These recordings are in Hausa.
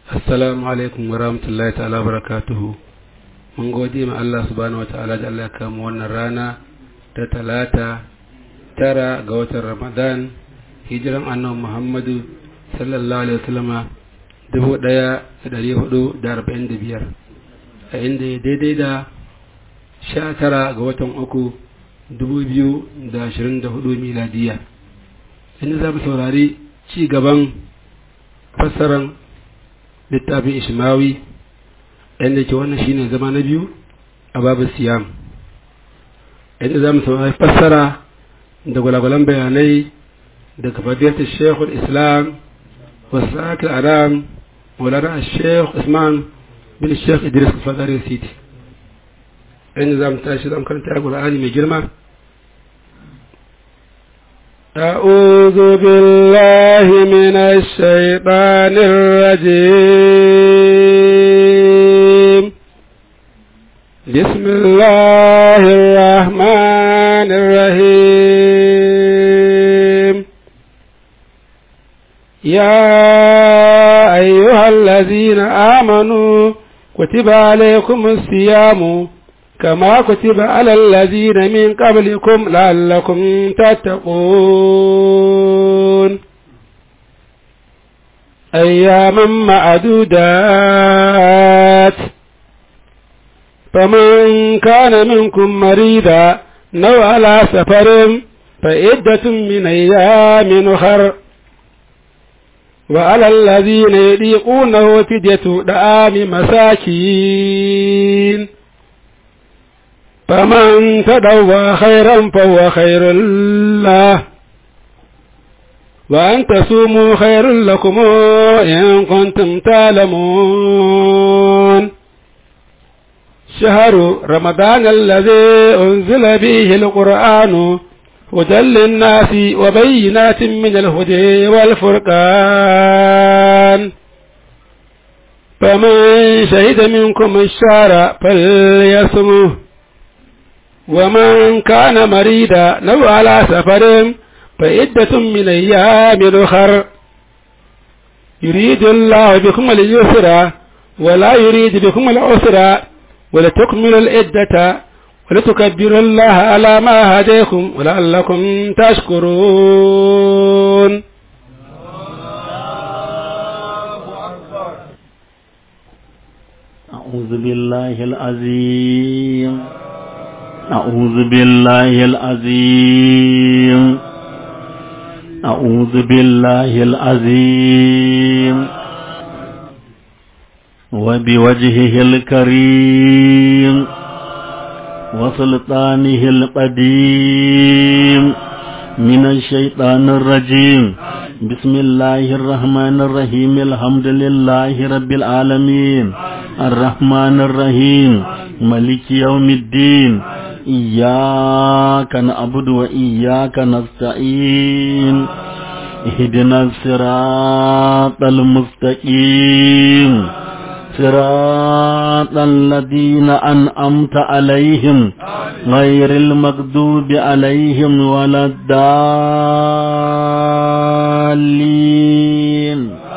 assalamu alaikum wa rahmatullahi ta'ala barakatuhu mun gode ma Allah subhanahu wa ta'ala da Allah ya kama wannan rana ta talata tara ga watan ramadan hijiran annabi muhammadu sallallahu alaihi wasallama dubu ɗaya da ɗari hudu da arba'in da biyar a inda ya daidai da sha tara ga watan uku dubu biyu da ashirin da hudu miladiya inda za mu saurari ci gaban fassaran littafin ishmawi inda ke wannan shine zama na biyu a babu siyam inda za mu saurari fassara da gwalagwalan bayanai daga fadiyar shekul islam wasu aram مولانا الشيخ عثمان بن الشيخ إدريس الفضاري سيدي إن زام تاشد أم كانت القرآن من جرمة أعوذ بالله من الشيطان الرجيم بسم الله الرحمن الرحيم يا أيها الذين آمنوا كتب عليكم الصيام كما كتب على الذين من قبلكم لعلكم تتقون أياما معدودات فمن كان منكم مريضا نو على سفر فعدة من أيام أخر وعلى الذين يضيقونه فدية دعام مساكين فمن تدوى خيرا فهو خير له وأن تصوموا خير لكم إن كنتم تعلمون شهر رمضان الذي أنزل به القرآن هدى للناس وبينات من الهدى والفرقان فمن شهد منكم الشهر فليصمه ومن كان مريدا لو على سفر فعدة من أيام أخر يريد الله بكم اليسر ولا يريد بكم العسر ولتكملوا العدة ولتكبروا الله على ما هديكم ولعلكم تشكرون أعوذ بالله العظيم أعوذ بالله العظيم أعوذ بالله العظيم وبوجهه الكريم وسلطانه القديم من الشيطان الرجيم بسم الله الرحمن الرحيم الحمد لله رب العالمين الرحمن الرحيم ملك يوم الدين إياك نعبد وإياك نستعين اهدنا الصراط المستقيم صراط الذين أنعمت عليهم غير المغضوب عليهم ولا الضالين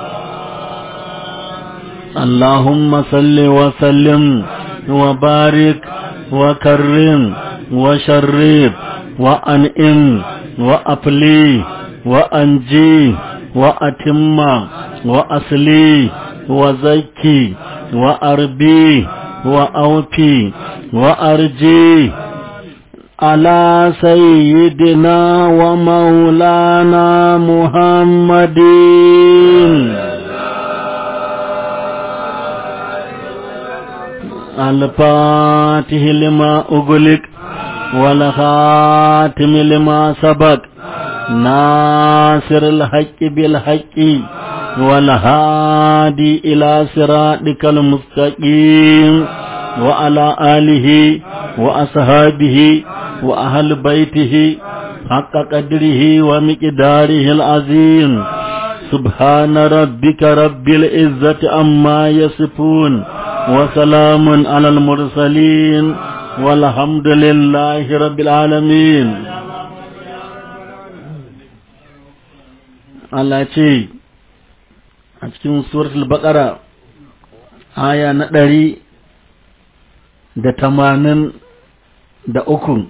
اللهم صل وسلم وبارك وكرم وشرب وأنئم وأبلي وأنجي وأتم وأصلي وزكي وأربي وأوفي وأرجي على سيدنا ومولانا محمد الفاتح لما أغلق والخاتم لما سبق ناصر الحق بالحق والهادي إلى صراطك المستقيم وعلى آله وأصحابه وأهل بيته حق قدره ومقداره العظيم سبحان ربك رب العزة عما يصفون وسلام على المرسلين والحمد لله رب العالمين Allah ce a cikin suratul baqara aya na ɗari da tamanin da uku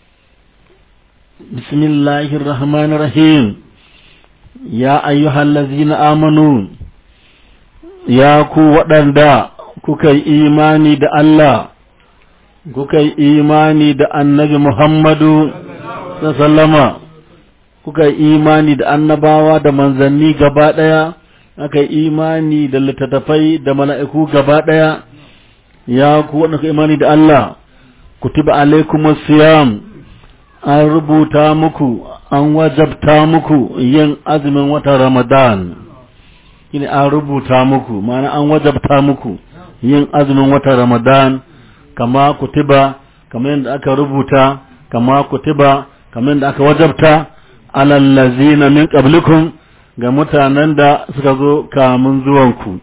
bismillahir rahmanir rahim ya ayyuhallazina amanu ya ku waɗanda kuka yi imani da Allah kuka yi imani da annabi Muhammadu sallama kuka yi imani da annabawa da manzanni gaba ɗaya aka yi imani da littattafai da mala'iku gaba ɗaya ya ku waɗanda kuka imani da Allah kutiba alaikumus siyam an rubuta muku an wajabta muku yin azumin watan Ramadan shine an rubuta muku ma'ana an wajabta muku yin azumin watan Ramadan kama kutiba kama yadda aka rubuta kama kutiba kama yadda aka wajabta alal ladzina min qablikum ga mutanen da suka zo kamun zuwanku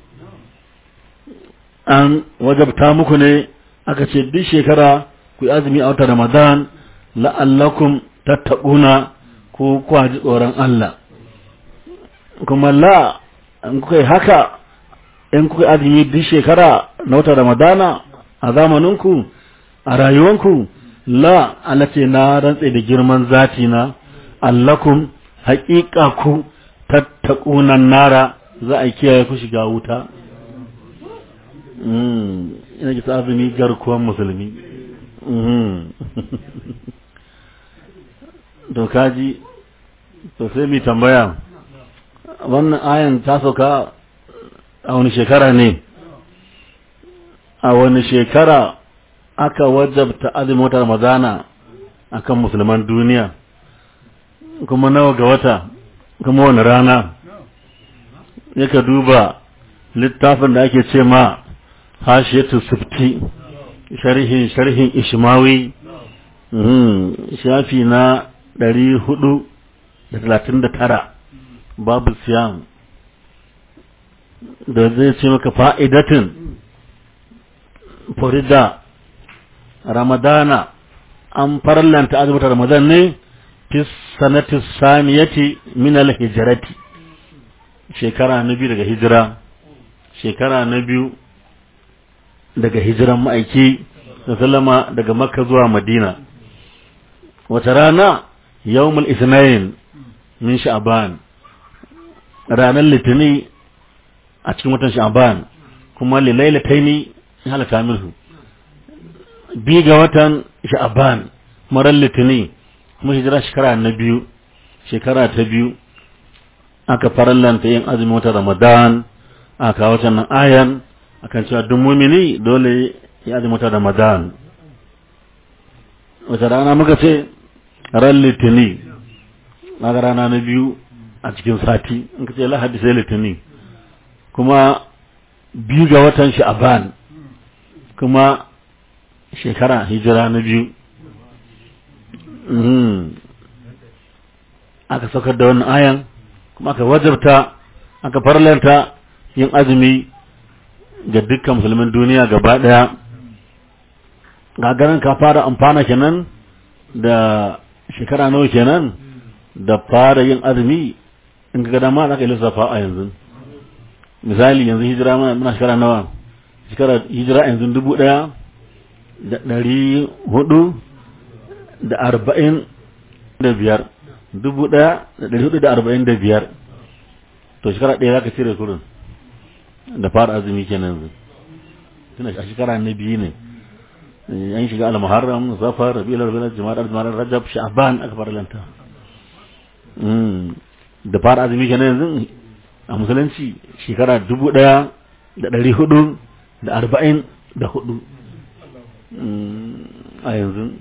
an wajabta muku ne aka ce duk shekara ku yi azumi a watan Ramadan la'allakum tattaquna ko ku ji tsoron Allah kuma la in kuka yi haka in kuka azumi duk shekara na watan Ramadana a zamaninku a rayuwanku la alace na rantse da girman zati na allakum haƙiƙa ku tattaƙunan nara za a kiyaye ku shiga wuta ina ki azumi garkuwan musulmi to kaji to sai mi tambaya wannan ayan ta sauka a wani shekara ne a wani shekara aka wajabta azumin wata ramadana akan musulman duniya kuma nawa ga wata kuma wani rana yaka duba littafin da ake ce ma hashiyatu sufti sharhin sharhin ishmawi shafi na ɗari hudu da talatin da tara babu siyam da zai ce maka fa'idatin furida ramadana an farlanta azumta ramadan ne fi sanati saniyati min al-hijrati shekara na biyu daga hijira shekara na biyu daga hijiran ma'aiki da sallama daga makka zuwa madina wata rana yawmul isnain min sha'ban ranar litini a cikin watan sha'ban kuma lilailataini halaka minhu bi ga watan sha'ban marar litini kuma hijira shekara na biyu shekara ta biyu aka farallanta yin azumin watan ramadan aka kawo nan ayan akan cewa duk mumini dole ya azumin watan ramadan wata rana muka ce ran litini na rana na biyu a cikin sati in ka ce lahadi sai litini kuma biyu ga watan sha'aban kuma shekara hijira na biyu aka saukar da wannan ayan kuma aka wajabta aka farlanta yin azumi ga dukkan musulmin duniya gaba daya gagarin ka fara amfana kenan da shekara nawa kenan da fara yin azumi in ga dama za ka yi lissafa a yanzu misali yanzu hijira muna shekara nawa shekara hijira yanzu dubu ɗaya da ɗari hudu da arba'in da biyar dubu ɗaya da ɗari hudu da arba'in da biyar to shekara ɗaya za ka cire kurin da fara azumi kenan yanzu tuna a shekara na biyu ne an shiga al-muharram safar rabiul awwal jumada al rajab sha'ban aka fara lanta da fara azumi kenan yanzu a musulunci shekara dubu ɗaya da ɗari hudu da arba'in da hudu a yanzu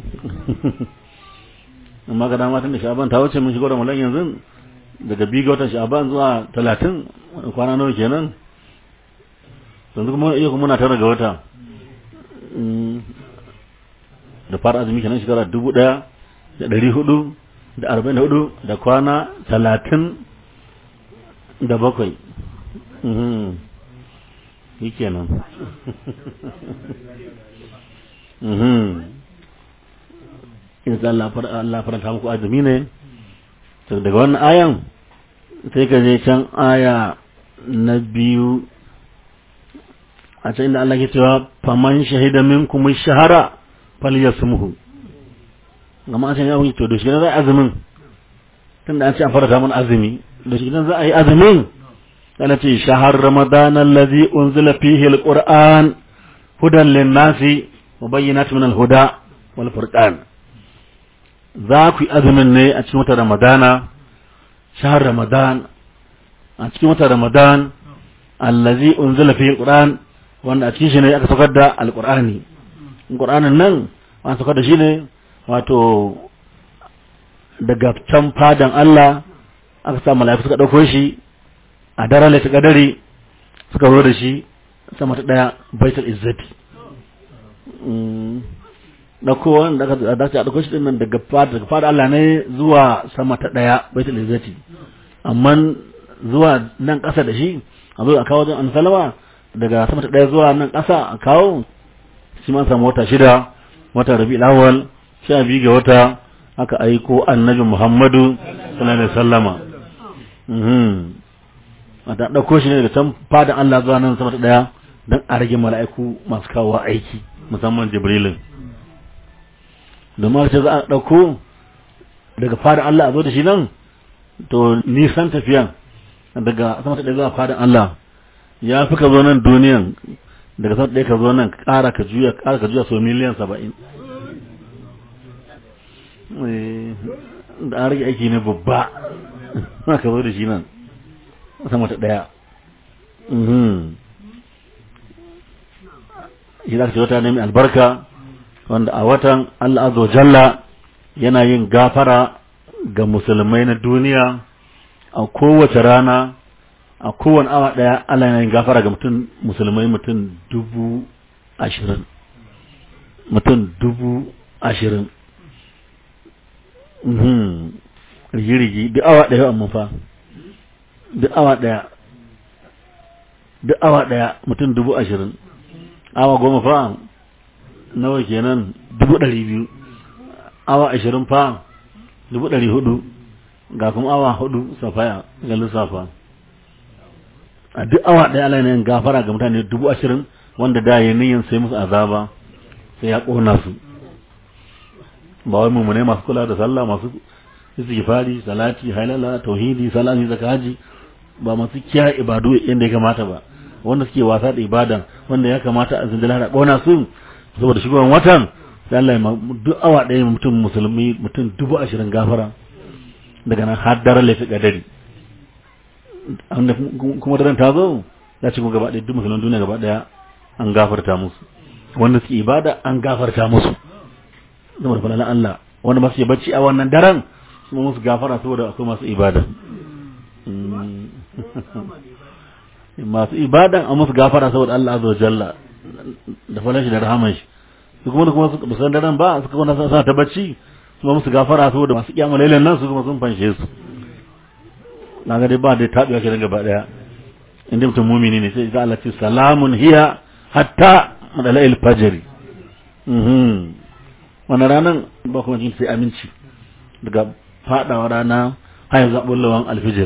amma ga dama tun da sha'aban ta wuce mun shigo da mulan yanzu daga biyu ga watan sha'aban zuwa talatin kwana nawa kenan yanzu kuma iya kuma muna tara ga wata da fara azumi kenan shekara dubu ɗaya da ɗari hudu da arba'in da hudu da kwana talatin da bakwai yi kenan in za Allah faranta muku azumi ne daga wannan ayan sai ka je can aya na biyu a can inda Allah ke cewa faman shahida minkum shahara falyasmuhu amma an ce ya wuce to da shi ne za a azumin tunda an ce an farata mana azumi da shi ne za a yi azumin kana ce shahar ramadan allazi unzila fihi alquran hudan lin-nasi wa bayyinatun min al-huda wal furqan za ku yi azumin ne a cikin wata ramadana shahar ramadan a cikin wata ramadan allazi unzila fihi alquran wanda a cikin shi ne aka saukar da alqur'ani alqur'anin nan an saukar da shi ne wato daga can fadan Allah aka sa mala'iku suka dauko shi a daren lati kadari suka zo da shi sama ta daya baitul izzati dauko wanda aka dace a dauko shi din nan daga fada daga fada Allah ne zuwa sama ta daya baitul izzati amma zuwa nan kasa da shi a zo a kawo wajen ansalama daga sama ta daya zuwa nan kasa a kawo shi ma samu wata shida wata rabi'ul awwal sha biyu ga wata aka aiko annabi Muhammadu sallallahu alaihi wasallama mhm a da dauko shi ne daga can fadan Allah zuwa nan sama ta daya dan a rage mala'iku masu kawo aiki musamman Jibrilin domin ce za a dauko daga fadan Allah a zo da shi nan to nisan tafiyan daga sama ta daya zuwa fadan Allah ya fi ka zo nan duniyan daga sama ta daya ka zo nan ƙara ka juya ƙara ka juya so miliyan saba'in da an rage aiki ne babba ka zo da shi nan sama ta ɗaya shi za ka ce wata ne mai albarka wanda a watan Allah azza jalla yana yin gafara ga musulmai na duniya a kowace rana a kowane awa ɗaya Allah yana yin gafara ga mutum musulmai mutum dubu ashirin mutum dubu ashirin rigi-rigi duk awa ɗaya amma fa duk awa ɗaya duk awa ɗaya mutum dubu ashirin awa goma fa nawa kenan dubu ɗari biyu awa ashirin fa dubu ɗari hudu ga kuma awa hudu safaya ga lissafa a duk awa ɗaya ala yin gafara ga mutane dubu ashirin wanda da ya niyan sai musu azaba sai ya ƙona su ba wai mummune masu kula da sallah masu istighfari salati halala tauhidi salati zakaji ba masu kiya ibadu yadda ya kamata ba wanda suke wasa da ibada wanda ya kamata a zindila da kona su saboda shugaban watan sai Allah ya duk awa ɗaya mutum musulmi mutum dubu ashirin gafara daga nan har daren lafi kadari kuma daren ta zo ya ci gaba ɗaya duk musulman duniya gaba ɗaya an gafarta musu wanda suke ibada an gafarta musu saboda falalan Allah wanda masu bacci a wannan daren kuma musu gafara saboda akwai masu ibada masu ibadan a musu gafara saboda Allah azza jalla da falan shi da rahaman shi su kuma kuma su san daren ba su kuma sa ta bacci kuma musu gafara saboda masu kiyama lailan nan su kuma sun fanshe su na ga dai ba dai tabiwa ke gaba daya inda mutum mumini ne sai Allah ce salamun hiya hatta madala'il fajri mhm wannan ranar ba kuma jin sai aminci daga fadawa rana har zaɓin lawan alfijir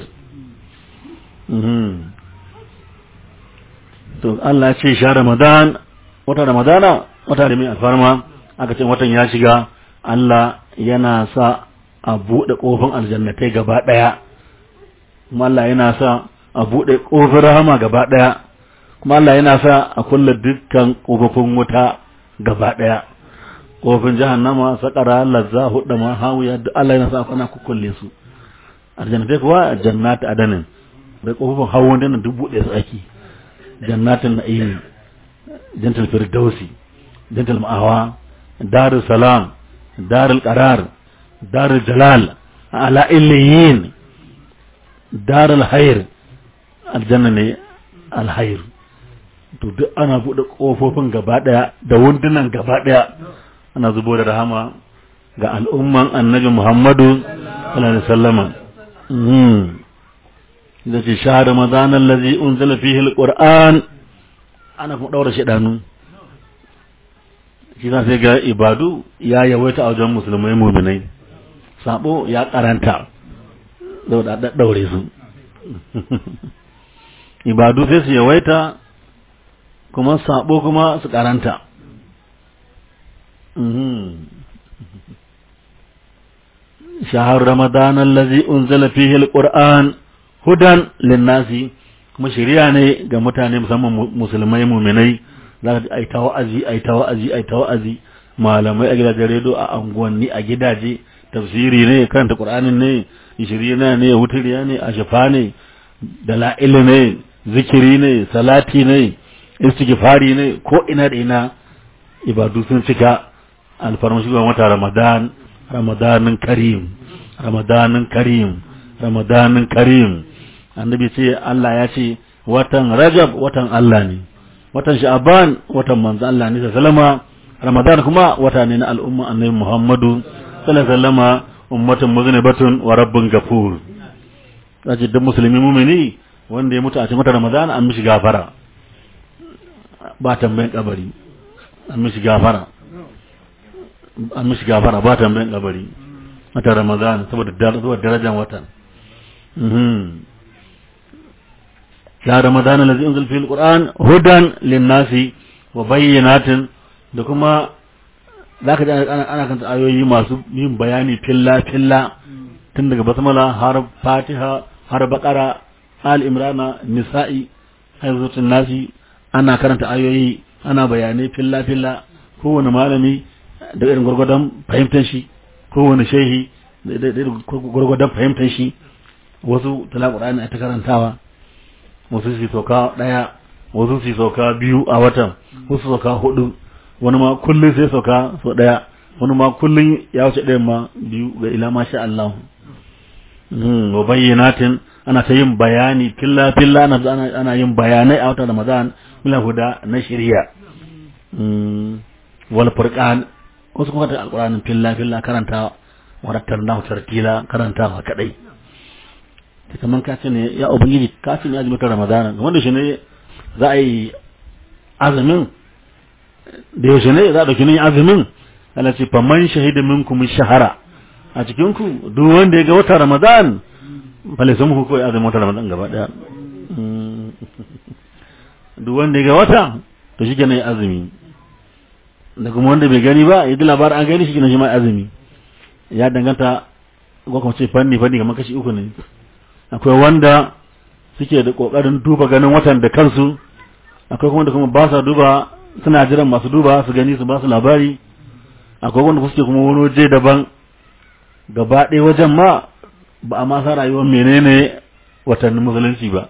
to Allah ya ce sha Ramadan wata Ramadana wata da mai alfarma aka ce watan ya shiga Allah yana sa a buɗe ƙofin aljannatai gaba ɗaya kuma Allah yana sa a buɗe ƙofin rahama gaba ɗaya kuma Allah yana sa a kulle dukkan ƙofofin wuta gaba ɗaya kofin jahannama sakara lazza hudda ma hawiya duk Allah yana sa kana kukkulle su aljannatai kuwa jannatu adanin da kofofin hawon dana duk bude su ake jannatin na'im jantal firdausi jantal ma'awa darul salam darul qarar darul jalal ala illiyin darul hayr aljanna ne alhayr to duk ana bude kofofin gaba daya da wundunan gaba daya ana zubo da rahama ga al'umman annabi Muhammadu sallallahu alaihi wasallam da ce shahar ramadan allazi unzila fihi alquran ana kuma daura shedanu shi sai ga ibadu ya yawaita a wajen musulmai mu'minai sabo ya karanta da da daure su ibadu sai su yawaita kuma sabo kuma su karanta shahar ramadan allazi unzila fihi alquran hudan linnasi kuma shari'a ne ga mutane musamman musulmai muminai za ka ai ta wa'azi ai ta wa'azi ai ta wa'azi malamai a gidajen redo a anguwanni a gidaje tafsiri ne karanta qur'anin ne ishirina ne wuturiya ne ashafa ne dala'il ne zikiri ne salati ne istighfari ne ko ina da ina ibadu sun cika alfarma shugaban wata ramadan ramadanin karim ramadanin karim ramadanin karim annabi ce Allah ya ce watan rajab watan Allah ne watan sha'aban watan manzo Allah ne sallama ramadan kuma wata ne na al'umma annabi muhammadu sallallahu alaihi ummatun muznibatun wa rabbun gafur zace duk musulmi mumini wanda ya mutu a cikin watan ramadan an mishi gafara ba tambayin kabari an mishi gafara an mishi gafara ba tambayin kabari wata ramadan saboda darajar watan ya ramadan allazi unzil fil qur'an hudan linnasi wa bayyinatin da kuma zaka ji ana ana kanta ayoyi masu yin bayani filla filla tun daga basmala har fatiha har baqara al imrana nisa'i hayzutun nasi ana karanta ayoyi ana bayanai filla filla kowane malami da irin gwargwadon fahimtar shi kowane shehi da irin gwargwadon fahimtar shi wasu tala qur'ani a ta karantawa wasu su sauka daya wasu su sauka biyu a watan wasu sauka hudu wani ma kullum sai sauka so daya wani ma kullum ya wuce ɗayan ma biyu ga ila masha Allah wa bayyanatin ana ta yin bayani filla filla ana ana yin bayanai a watan Ramadan mila huda na shari'a wal furqan wasu kuma ta alqur'anin filla filla karanta warattar nahu tartila karantawa kadai ta kaman ka ce ne ya ubangiji kafin ya azumin ramadana wanda shi ne za a yi azumin da yaushe ne za a ɗauki nan azumin ana ce faman shahida minkum shahara a cikin ku duk wanda ya ga wata ramadan fale sun muku kawai azumin wata ramadan gaba daya duk wanda ya ga wata to shi kenan ya azumi da kuma wanda bai gani ba ya ji labarin an gani shi kenan shi ma azumi ya danganta ko kuma ce fanni fanni kamar kashi uku ne akwai wanda suke da kokarin duba ganin watan da kansu akwai kuma da kuma ba sa duba suna jiran masu duba su gani su ba su labari akwai wanda suke kuma wani waje daban gaba ɗaya wajen ma ba a masa rayuwar menene watannin musulunci ba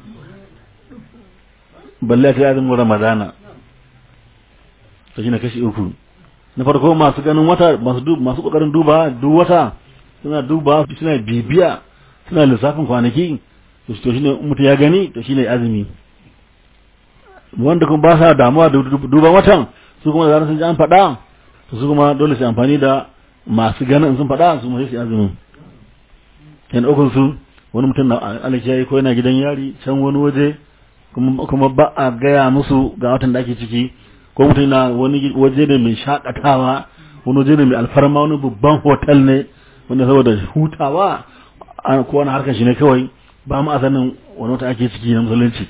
balle ta azumin ramadana to shine kashi uku na farko masu ganin wata masu masu kokarin duba duk wata suna duba suna bibiya suna lissafin kwanaki to shine mutum ya gani to shine azumi wanda kuma ba sa damuwa da duban watan su kuma da sun ji an faɗa to su kuma dole su amfani da masu ganin sun faɗa su mai su azumin yan ukun su wani mutum na alakiyayi ko yana gidan yari can wani waje kuma ba a gaya musu ga watan da ake ciki ko mutum na wani waje ne mai shakatawa wani waje ne mai alfarma wani babban hotel ne wanda saboda hutawa ko wani harkar shi ne kawai ba mu a sanin wani wata ake ciki na musulunci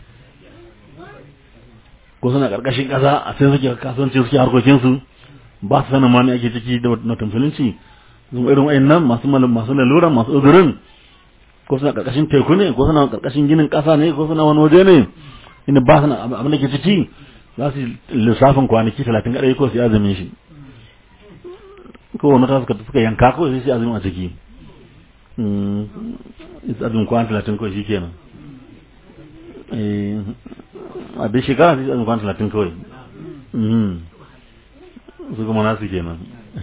ko suna karkashin kasa a sai suke kasuwanci suke harkokin su ba su sanin ma ne ake ciki da na musulunci kuma irin wayannan masu masu lalura masu uzurin ko suna karkashin teku ne ko suna karkashin ginin kasa ne ko suna wani waje ne inda ba su abin da ke ciki za su lissafin kwanaki talatin kaɗai ko su yi azumin shi ko wani ta suka yanka ko sai su azumin a ciki azumin kwan talatin ko shi kenan a dai shekara sai azumin kwan talatin kawai su kuma nasu kenan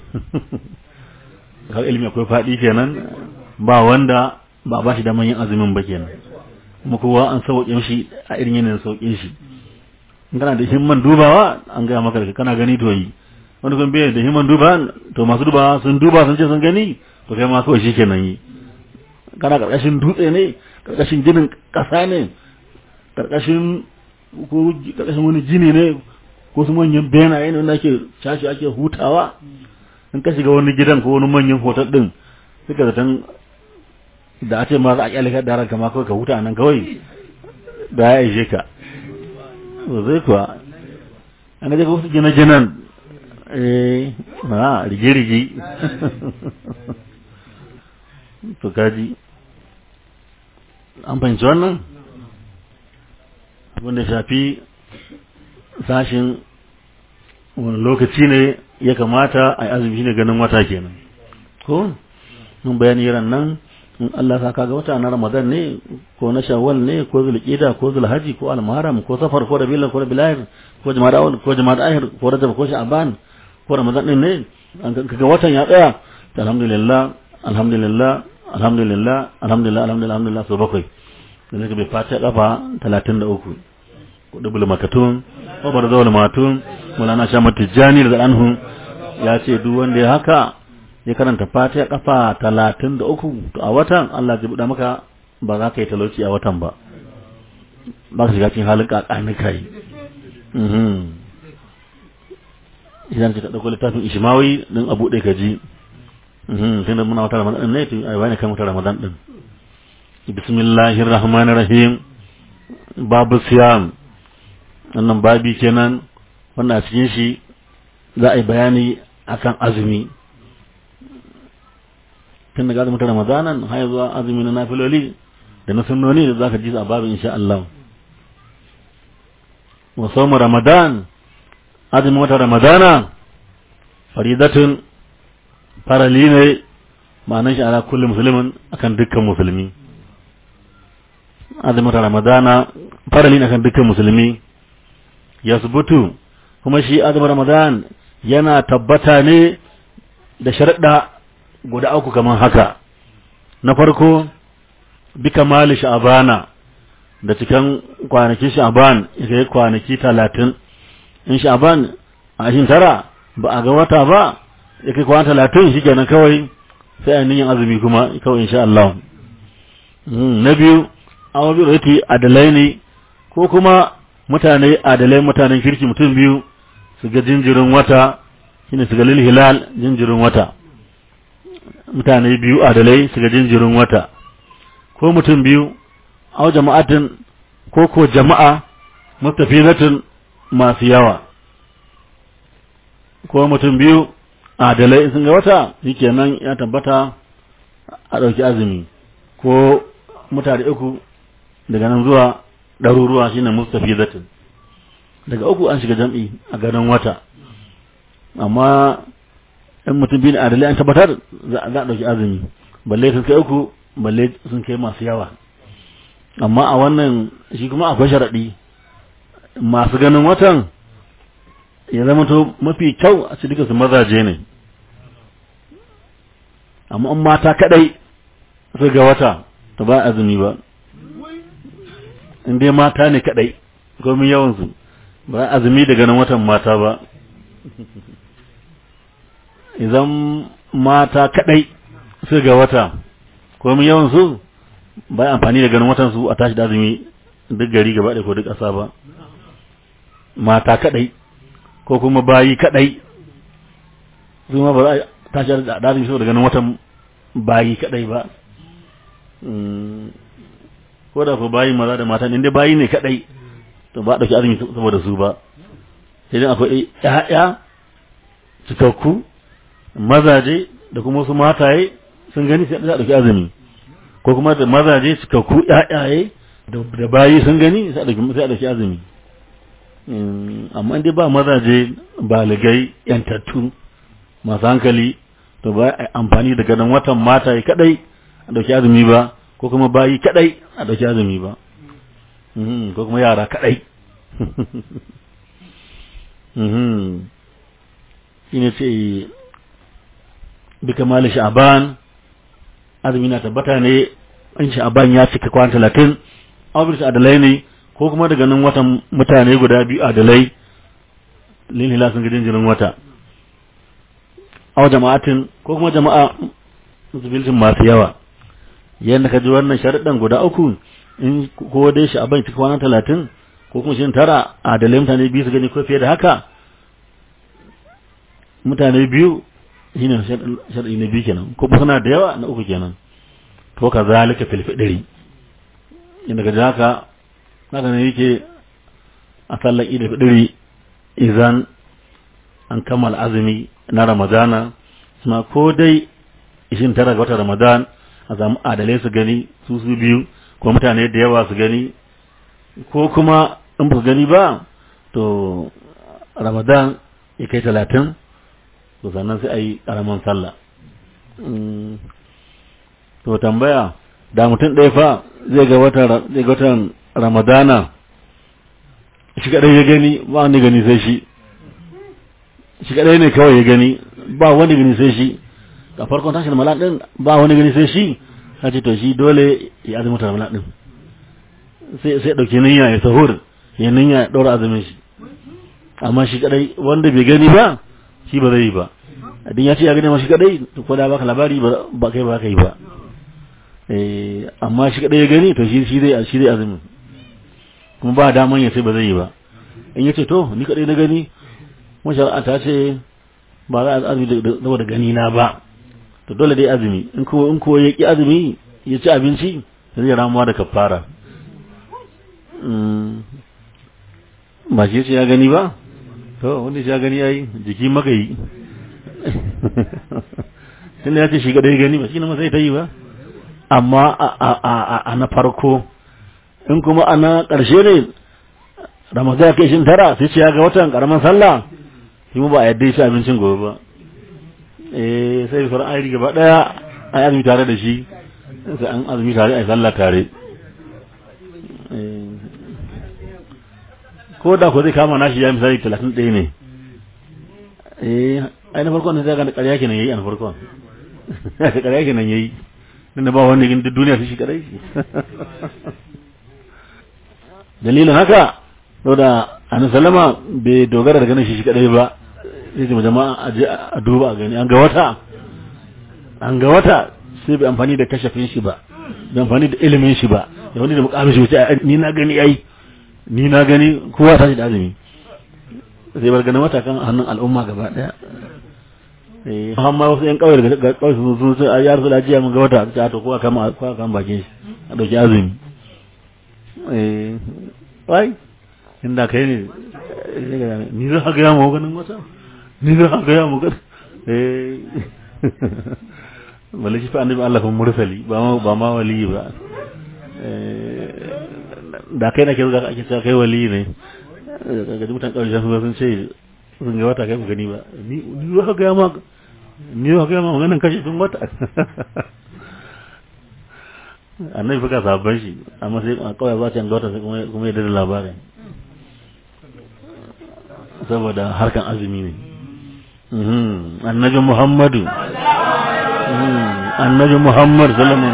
har ilimi akwai faɗi kenan ba wanda ba ba shi daman yin azumin ba kenan kuma kowa an sauƙin shi a irin yanayin sauƙin shi in kana da himman dubawa an gaya maka da kana gani to yi wani kuma bai da himman duba to masu dubawa sun duba sun ce sun gani to kai ma kawai shi kenan yi kana karkashin dutse ne karkashin ginin ƙasa ne karkashin ko karkashin wani jini ne ko su manyan benaye ne wanda ake cashi ake hutawa in ka shiga wani gidan ko wani manyan hotel din suka zaton da a ce ma za a kyale ka da ranka ma kawai ka huta nan kawai da ya ishe ka zai kuwa an ga wasu gine-ginen eh na rige-rige to kaji an fahimci wannan wanda shafi sashin wani lokaci ne ya kamata a yi azumi ne ganin wata kenan ko mun bayani ran nan in Allah sa kaga wata na Ramadan ne ko na Shawwal ne ko Zulqa'da ko Zulhajji ko Al-Muharram ko Safar ko Rabiul ko Rabiul Akhir ko Jumada Awwal ko Jumada Akhir ko Rajab ko Sha'ban ko Ramadan din ne an kaga watan ya tsaya alhamdulillah alhamdulillah alhamdulillah alhamdulillah alhamdulillah alhamdulillah so bakwai da zaka bai fata kafa 33 kudu bulmakatun wa barzawal matun mulana shamat tijani da anhu ya ce duk wanda ya haka ya karanta fatiha kafa talatin da uku to a watan Allah zai buɗa maka ba za ka yi talauci a watan ba ba ka shiga cikin halin kakani kai idan ka ɗauko littafin ishimawi din abu ɗaya ka ji sai da muna wata ramadan ne to ai wani kan wata ramadan din bismillahir rahmanir rahim babu siyam wannan babi kenan wannan a cikin shi za a yi bayani akan azumi tun daga azumin ramadanan har zuwa azumi na nafiloli da na sunnoni da zaka ji a babu insha Allah wa sawmu ramadan azumin wata ramadana faridatun farali ne ma'anar shi ala kulli musulmin akan dukkan musulmi azumin wata ramadana farali ne akan dukkan musulmi yasbutu kuma shi azumin ramadan yana tabbata ne da sharaɗa guda uku kamar haka na farko bi kamali sha'abana da cikin kwanaki sha'aban ya kai kwanaki talatin in sha'aban a ashin tara ba a ga wata ba ya kai kwana talatin shi kenan kawai sai a niyan azumi kuma kawai insha Allah na biyu an bi rati adalai ne ko kuma mutane adalai mutanen kirki mutum biyu su ga jinjirin wata shine su ga lil hilal jinjirin wata mutane biyu adalai su ga jinjirin wata ko mutum biyu aw jama'atin ko ko jama'a mustafizatin masu yawa ko mutum biyu adalai sun ga wata shikenan ya tabbata a ɗauki azumi ko mutane uku daga nan zuwa ɗaruruwa shine mustafizatin daga uku an shiga jam'i a ganin wata amma in mutum biyu adalai an tabbatar za a ɗauki azumi balle sun kai uku balle sun kai masu yawa amma a wannan shi kuma akwai sharaɗi masu ganin watan ya zama to mafi kyau a cikin su mazaje ne amma in mata kadai su ga wata ta ba azumi ba in dai mata ne kadai komin yawansu ba azumi da ganin watan mata ba idan mata kadai su ga wata komin yawansu ba amfani da ganin watan su a tashi da azumi duk gari gaba da ko duk ƙasa ba mata kadai ko kuma bayi kadai su ma ba za a tashi da azumi saboda ganin watan bayi kadai ba ko da ko bayi maza da mata inda bayi ne kadai to ba dauki azumi saboda su ba sai dai akwai ƴaƴa cikakku mazaje da kuma wasu mataye sun gani sai a dauki azumi ko kuma da mazaje cikakku ƴaƴaye da bayi sun gani sai a dauki sai a dauki azumi amma dai ba mazaje baligai yantattu masu hankali to ba amfani da ganin watan mataye kadai a dauki azumi ba ko kuma bayi kadai a dauki azumi ba ko kuma yara kadai shine ce bi kamali sha'ban azumi na tabbata ne in sha'ban ya cika kwan talatin abin adalai ne ko kuma daga nan watan mutane guda biyu adalai lilila sun gidin jirin wata aw jama'atin ko kuma jama'a musulmin masu yawa yadda ka ji wannan sharaɗin guda uku in ko dai shi abin cikin kwana talatin ko kuma shi tara a dalilin mutane biyu su gani ko fiye da haka mutane biyu shi ne sharaɗi na biyu kenan ko suna da yawa na uku kenan to ka zalika filfiɗiri inda ka ji haka haka ne yake a sallar ida fiɗiri idan an kammala azumi na ramadana kuma ko dai ishin tara ga watan ramadan a samu adalai su gani su su biyu ko mutane da yawa su gani ko kuma in ba su gani ba to ramadan ya kai talatin to sannan sai a yi ƙaramin sallah to tambaya da mutum ɗaya fa zai ga watan ramadana shi kaɗai ya gani ba wani gani sai shi shi kaɗai ne kawai ya gani ba wani gani sai shi a farkon tashin mala ɗin ba wani gani sai shi ka ce to shi dole ya azumi ta mala ɗin sai sai ɗauki niyya ya sahur ya niyya ya ɗora azumin shi amma shi kaɗai wanda bai gani ba shi ba zai yi ba idan ya ce ya gani ma shi kaɗai to ko da baka labari ba kai ba ka yi ba amma shi kaɗai ya gani to shi zai shi zai azumin kuma ba daman ya sai ba zai yi ba in ya ce to ni kaɗai na gani kuma shari'a ta ce ba za a azumi da gani na ba to dole dai azumi in ko in ko ya ki azumi ya ci abinci zai ramuwa da kafara ba shi ce ya gani ba to wanda shi ya gani yayi jiki maka yi tunda ya ce shi kaɗai gani ba shi na sai ta yi ba amma a na farko in kuma a na ƙarshe ne ramadan ya kai shin tara sai ce ya ga watan ƙaramin sallah shi mu ba a yadda shi abincin gobe ba eh sai sauran ayi gaba daya a yi azumi tare da shi sai an azumi tare a yi sallah tare ko da ko zai kama nashi ya misali talatin ɗaya ne eh ai na farkon ne zai ga ƙarya kenan yayi a na farkon ƙarya kenan yayi dan da ba wani gin duniya su shi kadai dalilin haka saboda annabi sallama bai dogara da ganin shi shi kadai ba sai ce jama'a a je a duba a gani an ga wata an ga wata sai bai amfani da kashafin shi ba bai amfani da ilimin shi ba da wani da mukamin shi wuce ni na gani ai ni na gani kowa ta shi da azumi sai bar ganin wata kan hannun al'umma gaba daya eh amma wasu yan kawai daga kawai su sun sai ya rasu da jiya mun ga wata ta to kowa kama kowa kama bakin shi a dauki azumi eh wai inda kai ne ni za ka gaya mu ganin wata ni za ka gaya mu ganin eh balle shi fa annabi Allah fa mursali ba ma ba ma wali ba da kai na ke zuwa ake cewa kai wali ne ga mutan kawai sun ce sun ga wata kai mu gani ba ni ni za ka gaya ma ni za ka gaya ma ganin kashi sun wata annabi fa ka sabban shi amma sai kawai ba ta ga wata kuma ya da labarin saboda harkan azumi ne annabi muhammadu annabi muhammad salamun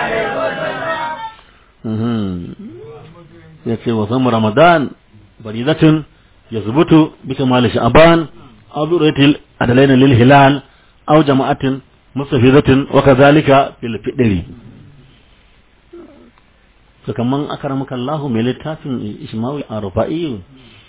ya ce wa samu ramadan baridatun ya zubutu bi kamali sha'ban aw bi ratil adalaina lil hilal aw jama'atin mustafizatin wa kadhalika fil fidri to kaman akramaka Allah mai littafin Ismail Arfa'i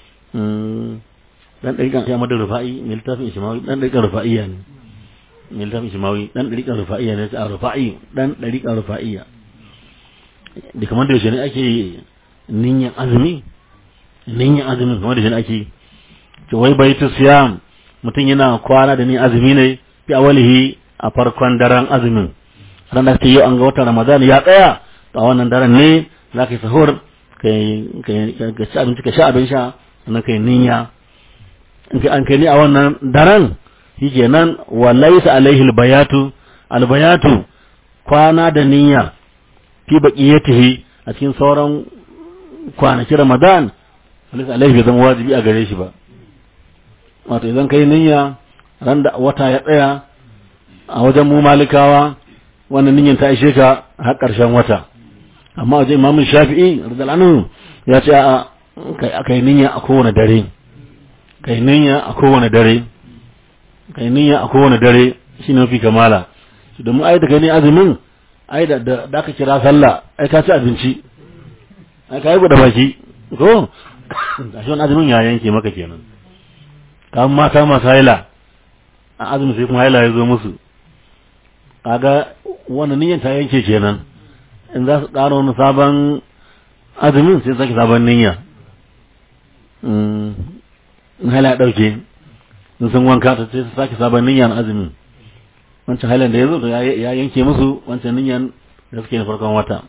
dan ɗariƙan ya madar rufa'i mai littafin ishimawi dan ɗariƙan rufa'iyya ne mai littafin ishimawi dan ɗariƙan rufa'iyya ne a rufa'i dan ɗariƙan rufa'iyya da kamar da yaushe ne ake ninyan azumi ninyan azumi kamar da yaushe ne ake to wai baitu siyam mutum yana kwana da ni azumi ne fi awalihi a farkon daren azumin ran da yau an ga watan ramadan ya tsaya a wannan daren ne za ka yi sahur ka ci abinci ka sha abin sha sannan ka yi niyya in ka an kai ni a wannan daren shi nan wa laisa alaihi albayatu albayatu kwana da niyya fi baqiyatihi a cikin sauran kwanaki ramadan laisa alaihi bai zama wajibi a gare shi ba wato idan kai niyya ran da wata ya tsaya a wajen mu malikawa wannan niyyan ta ishe ka har ƙarshen wata amma wajen imamun shafi'i radiyallahu ya ce a kai niyya a kowane dare kai niyya a kowane dare kai niyya a kowane dare shi ne mafi kamala su domin ai da kai ne azumin ai da da aka kira sallah ai ka ci abinci ai ka yi da baki ko da shi wani azumin ya yanke maka kenan kamar mata masu haila a azumin sai kuma haila ya zo musu kaga wannan niyyar ta yanke kenan in za su ƙara wani sabon azumin sai sake sabon niyya in hala ya ɗauke in sun wanka ta ce su sake sabon niyyar azumi wancan hailan da ya zo ya yanke musu wancan niyyar da suke na farkon wata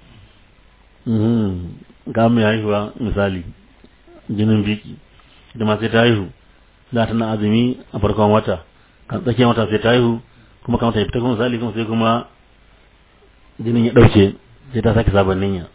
ga mai haihuwa misali jinin biki ita ma sai ta haihu za ta na azumi a farkon wata kan tsakiyar wata sai ta haihu kuma kamata ya fita kuma misali kuma sai kuma jinin ya ɗauke sai ta sake sabon niyya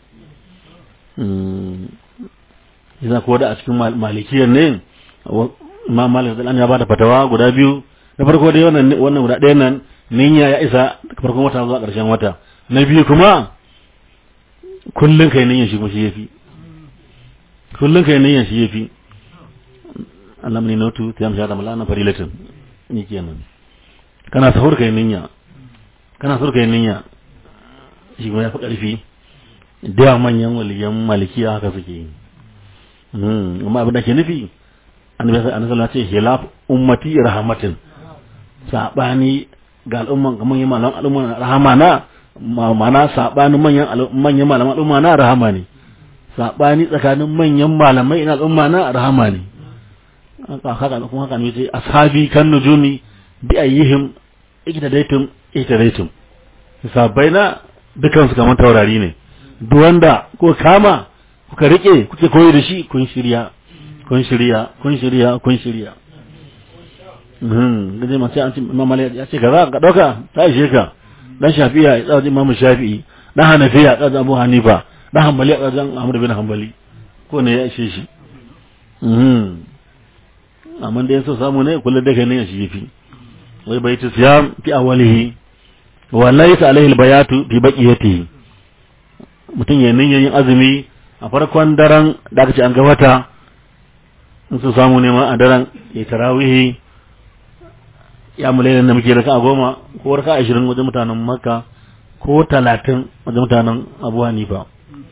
yana kuwa da a cikin malikiyar ne imam malik da ya bada fatawa guda biyu na farko dai wannan wannan guda ɗayan nan niyya ya isa farkon wata zuwa ƙarshen wata na biyu kuma kullun kai niyyan shi kuma shi yafi kullun kai niyyan shi yafi Allah mani notu ta yamsa da malana farilatin ni kenan kana sahur kai niyya kana sahur kai niyya shi kuma ya fi ƙarfi da manyan waliyan malikiya haka suke yi amma abin da ke nufi annabi sallallahu alaihi ce hilaf ummati rahmatin sabani ga al'umman kamar yin malaman al'umma rahama na mana sabani manyan manyan malaman al'umma na rahama ne sabani tsakanin manyan malamai ina al'umma na rahama ne haka haka kuma haka ne ce ashabi kan nujumi bi ayyihim iktadaitum iktadaitum sabai na dukan su kamar taurari ne duk wanda ko kama kuka rike kuke koyi da shi kun shirya kun shirya kun shirya kun shirya mhm gaje ma sai an ce imam malik ya ce kaza ka dauka ta ishe ka dan shafi'a ya tsaji imam shafi'i dan hanafiya ya tsaji abu hanifa dan hanbali ya tsaji ahmad bin hanbali ko ne ya ishe shi mhm amma da yaso samu ne kullu da kai ne shi yafi wai baitu siyam fi awwalihi wa laysa alaihi albayatu fi baqiyatihi mutum ya niyyar yin azumi a farkon daren da aka ce an ga wata in su samu nema a daren ya tarawihi ya mulai da muke raka a goma ko raka ashirin wajen mutanen makka ko talatin wajen mutanen abu hanifa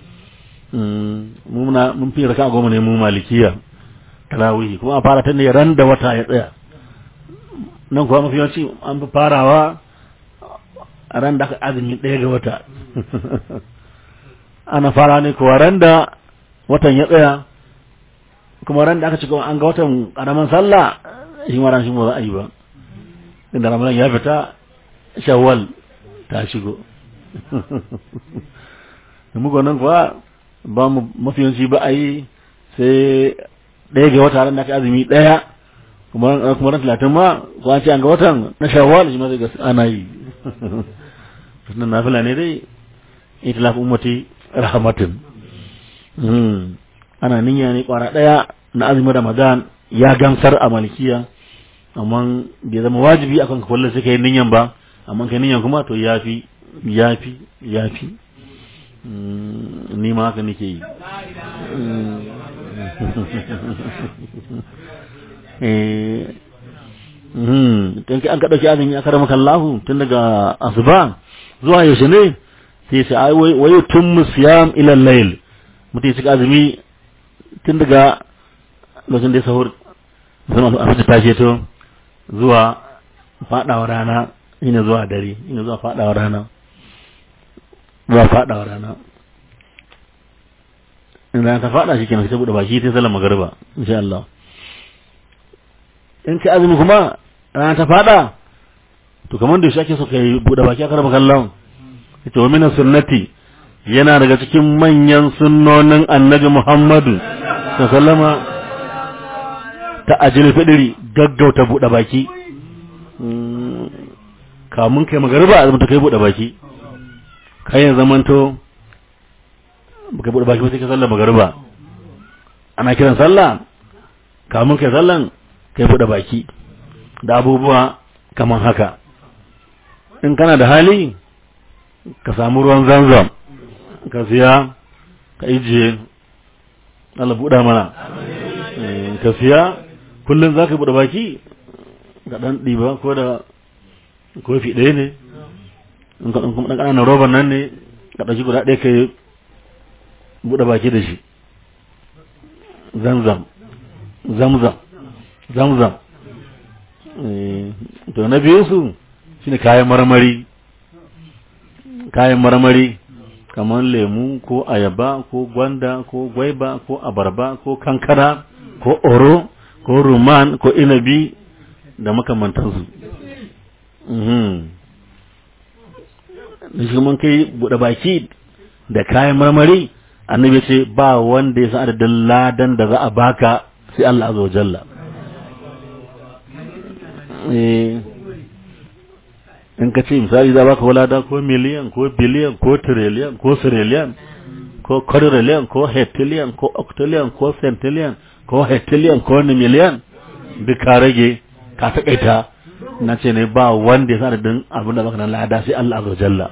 mun fi raka a goma ne mu malikiya tarawihi kuma a fara ta ne ran da wata ya tsaya nan kuwa mafi yawanci an fi farawa a ran da aka azumi ɗaya ga wata ana fara ne kuwa ran da watan ya tsaya kuma ran da aka ci an ga watan karaman sallah shi ma ran shi ba za a yi ba inda ramadan ya fita shawwal ta shigo muku nan kuwa ba mu mafiyanci ba a yi sai ɗaya ga wata ran da aka azumi ɗaya kuma kuma ran talatin ma ko an ce an ga watan na shawwal shi ma zai ga ana yi sunan nafila ne dai itilaf ummati rahmatin ana niyya ne kwara daya na azumin ramadan ya gamsar a malikiya amma bai zama wajibi akan ka kullum sai kai niyyan ba amma kai niyyan kuma to yafi yafi yafi ni ma haka nake yi eh tun an ka dauki azumi aka rama kallahu tun daga asuba zuwa yaushe ne sai sai ai wai tun siyam ila layl mutum ya azumi tun daga lokacin da ya sahur sun a fita tashi to zuwa fadawa rana ina zuwa dare ina zuwa fadawa rana zuwa fadawa rana in rana ta fada shi kenan sai bude baki sai sallar magariba insha Allah in ka azumi kuma rana ta fada to kamar da shi ake so kai bude baki aka raba kallon ita wa minan sunnati yana daga cikin manyan sunnonin annabi Muhammadu sallama ta ajil fidiri gaggauta buɗe baki kamun kai magariba a zama ta kai buɗe baki kai ya zamanto baka buɗe baki ba sai ka sallar magariba ana kiran sallah kamun kai sallan kai buɗe baki da abubuwa kaman haka in kana da hali ka samu ruwan zanzam ka siya ka ijiye Allah buɗa mana ka siya kullum za ka buɗe baki ga ɗan ɗiba ko da kofi ɗaya ne in kuma ɗan ƙananan roban nan ne ka ɗauki guda ɗaya ka yi buɗe baki da shi zamzam zamzam zamzam to na biyu su shine kayan marmari kayan marmari kamar lemu ko ayaba ko gwanda ko gwaiba ko abarba ko kankana ko oro ko ruman ko inabi da makamantansu da shi mun kai buɗe baki da kayan marmari annabi ce ba wanda ya san adadin ladan da za a baka sai Allah azza wa jalla in ka ce misali za baka walada ko miliyan ko biliyan ko trillion ko trillion ko quadrillion ko heptillion ko octillion ko centillion ko heptillion ko miliyan duk ka rage ka takaita na ce ne ba wanda ya sa adadin abin da baka nan lada sai Allah azza wa jalla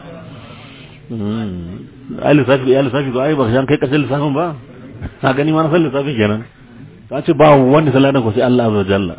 ai lissafi ya lissafi ko ai ba shan kai karshen lissafin ba na gani ma na san lissafi kenan ka ce ba wanda saladan ko sai Allah azza jalla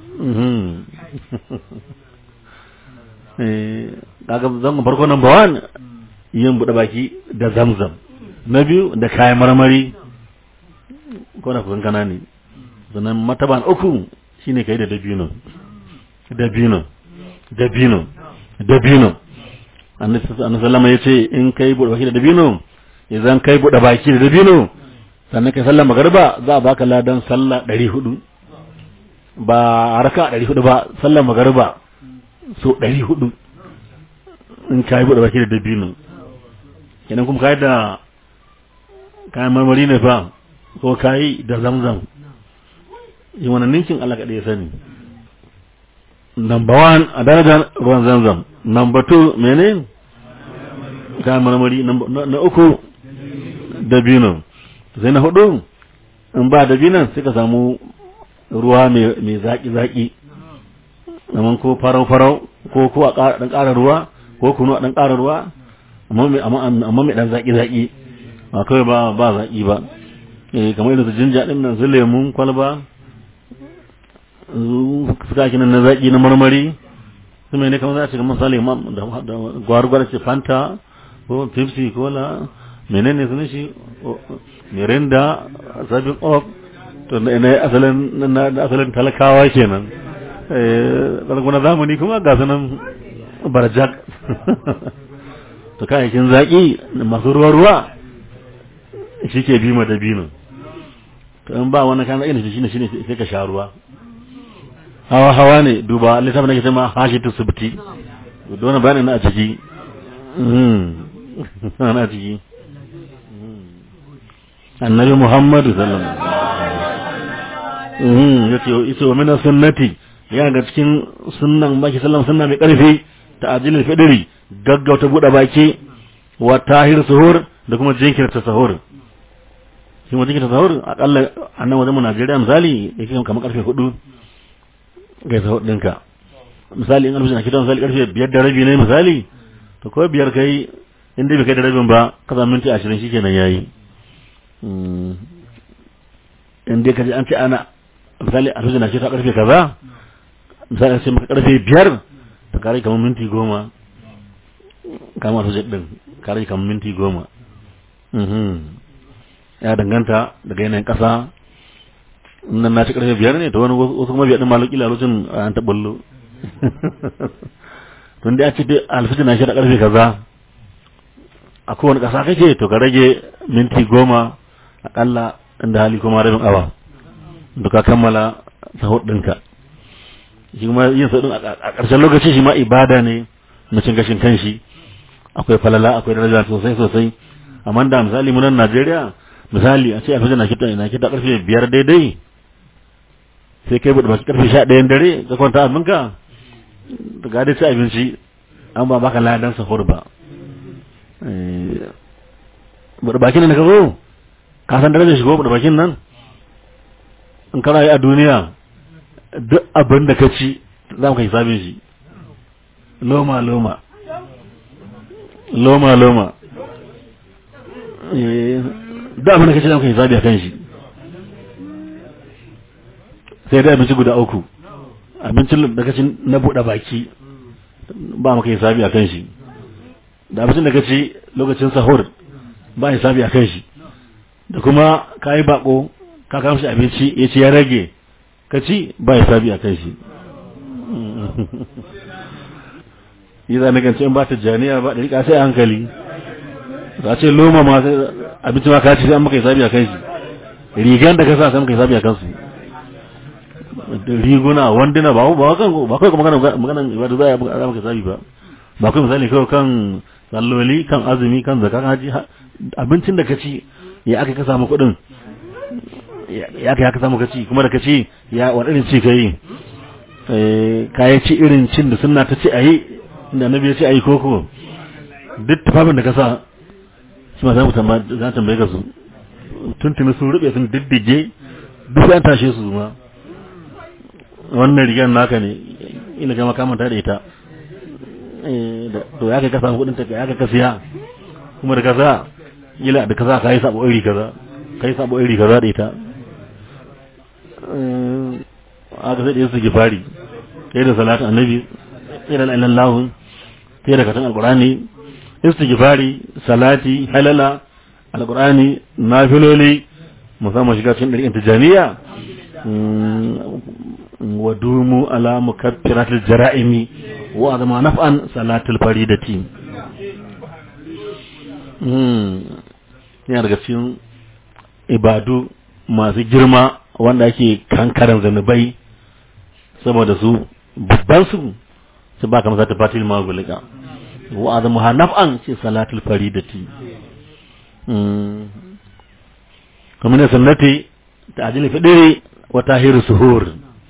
eh kaga zan farko number 1 yin bude baki da zamzam na biyu da kayan marmari ko na kusan kana ne sannan mataban uku shine kai da dabino dabino dabino dabino annabi sallama ya ce in kai buɗe baki da dabino idan kai buɗe baki da dabino sannan kai sallar magariba za a baka ladan sallah ɗari hudu ba raka ɗari hudu ba sallar magariba so ɗari hudu in kai buɗe baki da dabino kenan kuma kai da kayan marmari ne fa ko kai da zamzam yi wani ninkin Allah kaɗai ya sani number one a darajar ruwan zamzam number two mene kayan marmari na uku dabino sai na hudu in ba dabinan sai ka samu ruwa mai zaki-zaki amma ko farau-farau ko ko a ɗan ƙara ruwa ko kunu a ɗan ƙara ruwa amma mai ɗan zaki-zaki ba kawai ba ba zaki ba kamar irin su jinja ɗin nan su lemun kwalba suka kinan na zaki na marmari su mai ne kamar za a shiga misali da gwargwar ce fanta ko pepsi cola menene sun shi mirinda sabin of to na asalin na asalin talakawa kenan eh na zamani kuma ga sunan barjak to kayayyakin zaki masu ruwa ruwa shi ke bi ma dabino to in ba wannan kan zaki shine shine sai ka sha ruwa hawa hawa ne duba littafin da ke sama hashitu subti don bayanin na a ciki na a ciki annabi muhammadu sallallahu alaihi ya ce ita wa mina sunnati ya ga cikin sunnan baki sallam sunna mai karfi ta ajilin fidiri gaggauta buɗe baki wa tahir suhur da kuma jinkirta sahur shi ma jinkirta sahur akalla a nan wajen mu Najeriya misali yake kamar karfe hudu ga sahur ɗinka misali in alfijin na kitan misali karfe biyar da rabi ne misali to kawai biyar kai inda bai kai da rabin ba kaza minti ashirin shi kenan yayi in dai kaji an ce ana misali alfijin na kitan karfe kaza misali sai maka karfe biyar ta kare kamar minti goma kamar alfijin ɗin kare kamar minti goma ya danganta daga yanayin ƙasa nan na ci karfe biyar ne to wani wasu kuma biyar din malaki lokacin an taɓallo tun da ya ce alfijin na shi da karfe kaza a kowane ƙasa kake to ka rage minti goma aƙalla inda hali kuma rabin awa da ka kammala sahur ɗinka shi kuma yin sahur a ƙarshen lokaci shi ma ibada ne na cin gashin kanshi akwai falala akwai daraja sosai sosai amma da misali munan Najeriya misali a ce a na kita na kita karfe biyar daidai sai kai bude baki karfe sha ɗayan dare ka kwanta abinka da ga dai ci abinci an ba baka ladan sahur ba bude bakin nan ka zo ka san darajar shigo bude bakin nan in kana yi a duniya duk abin da ka ci za mu ka hisabin shi loma loma loma loma da abin da kace zan kai hisabi a kan shi sai da abinci guda uku abincin da kace na buɗe baki ba maka hisabi a kan shi da abincin da kace lokacin sahur ba hisabi a kan shi da kuma kayi bako ka kawo shi abinci ya ce ya rage ka ci ba hisabi a kan shi yi za na gance in ba ta janiya ba da rika sai hankali za ce loma ma sai abinci ma ka ci sai an maka hisabi a kan shi rigan da ka sa sai maka hisabi a kansu riguna wanduna ba ba kan ba kai magana magana ibada za a yi maka sabi ba ba kai misali kawai kan salloli kan azumi kan zakka kan haji abincin da ka ci ya aka ka samu kuɗin ya aka ka samu ka ci kuma da ka ci ya wani irin ci ka yi ka yi ci irin cin da sunna ta ci a yi inda annabi ya ce a yi koko duk tufafin da ka sa shi ma za mu tambaye ka su tuntuni sun rube sun diddige duk an tashe su ma wannan rigar naka ne ina gama kamanta da ita to ya kai ka samu kudin ta ya kai ka siya kuma da kaza ila da kaza ka yi sabo iri kaza ka yi sabo iri kaza da ita aka sai da su gifari sai da salatu annabi sai da ilallahu sai da katan alqur'ani istighfari salati halala alqur'ani nafiloli musamman shiga cikin ɗariƙin tijaniya wa dumu ala mukaffiratil jara'imi wa azama naf'an salatul faridati yana daga cikin ibadu masu girma wanda ake kankaran zanubai saboda su babban su su ba kamar zata fatil magulika wa azama naf'an ce salatul faridati kuma ne sunnati ta ajili fidiri wa tahiru suhur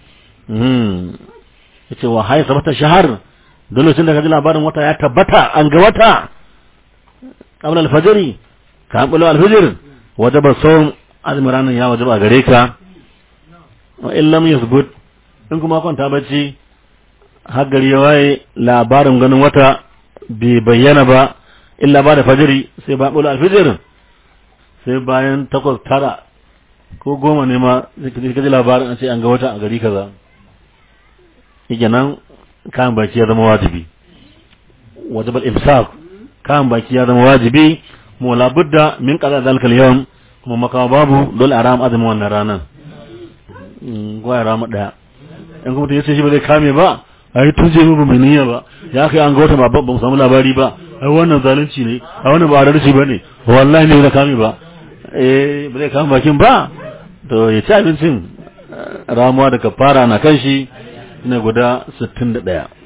yace wa hay sabata shahar da lokacin da kaji labarin wata ya tabbata an ga wata qabla al-fajr ka bulo al-fajr wajaba sawm azmi ranan ya wajaba gare ka wa in lam yasbut in kuma kwanta bacci har gari ya waye labarin ganin wata bai bayyana ba illa ba da fajiri sai ba bulo al-fajr sai bayan takwas tara ko goma ne ma zai kaji labarin an ce an ga wata a gari kaza yake nan kayan baki ya zama wajibi wajibal imsak kayan baki ya zama wajibi mu labudda min qada zalikal yawm kuma makawa babu dole a rama azumin wannan ranar ko ya rama daya in kuma yace shi ba zai kame ba ai tun je mu mai niyya ba ya kai an ga wata ba ba mu samu labari ba ai wannan zalunci ne ai wannan ba adalci bane wallahi ne da kame ba eh ba zai kama bakin ba to ya ci abincin ramuwa da kafara na kan shi na guda 61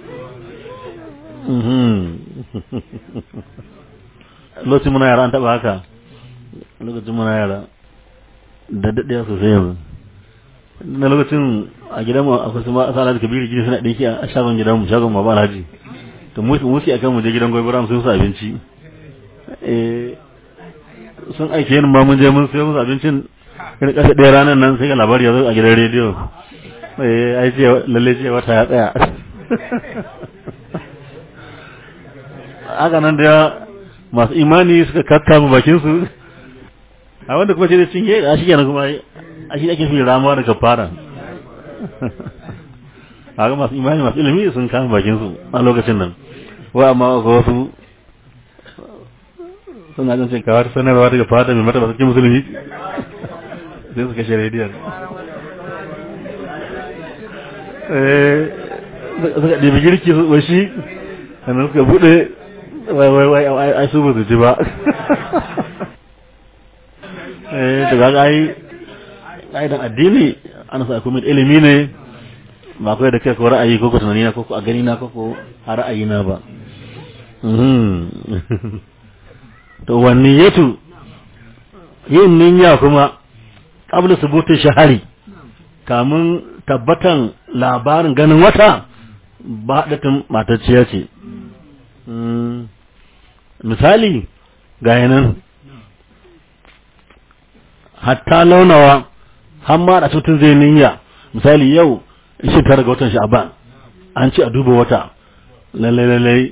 lokacin muna yara an taba haka lokacin muna yara da daɗaya sosai yanzu na lokacin a gidanmu akwai su ma asala da kabiru gidi suna ɗinki a shagon gidanmu shagon ma ba alhaji to musi a kan mu je gidan gobe ram sun su abinci sun aike yin ma mun je mun sayo musu abincin irin ƙasa ɗaya ranar nan sai ga labari ya zo a gidan rediyo ai ce lalle ce wata ya tsaya haka nan da masu imani suka kakkama bakin su a wanda kuma ce da cinye a shi kenan kuma a shi ake fi ramuwa daga fara haka masu imani masu ilimi sun kama bakin su a lokacin nan wa amma ga wasu suna jin cin kawar sanarwa daga fata mai martaba sarki musulmi sai su kashe rediyon suka ɗibi girki su ɓashi sannan suka buɗe wai wai wai ai su ba su ji ba eh to ga ai ƙa'idan addini ana sa kuma ilimi ne ba kawai da kai ko ra'ayi ko ko tunani na ko a gani na ko ko a ra'ayi na ba to wanniyatu yin niyya kuma qabla subuti shahari kamun tabbatan labarin ganin wata ba datin matacciya ce misali ga yanan hatta launawa har ma da tutun zai niyya misali yau shi tara ga watan sha'ban an ci a duba wata lallai lallai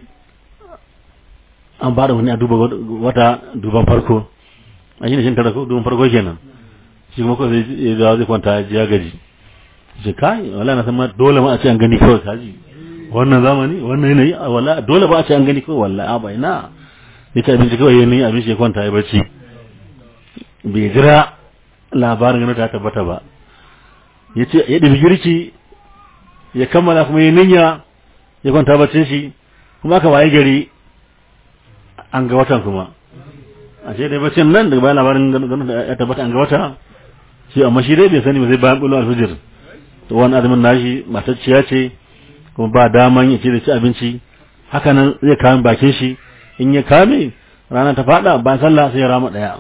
an ba da wani a duba wata duban farko a shi ne shi tara duban farko kenan shi kuma kawai zai zai zai kwanta ya gaji shi kai wala na san ma dole ma a ce an gani kawai kaji wannan zamani wannan yanayi wala dole ba a ce an gani kawai wallahi a bai na ya ci abinci kawai yanayi abinci ya kwanta ya bacci bai jira labarin ganin ta tabbata ba ya ce ya ɗabi girki ya kammala kuma ya niyya ya kwanta baccin shi kuma aka waye gari an ga watan kuma a ce dai baccin nan daga bayan labarin ganin ya tabbata an ga wata shi amma shi dai bai sani ba zai bayan bulo alfijir to wani azumin nashi matacciya ce kuma ba daman ya ce da ci abinci haka nan zai kame bakin shi in ya kame rana ta fada bayan sallah sai ya rama daya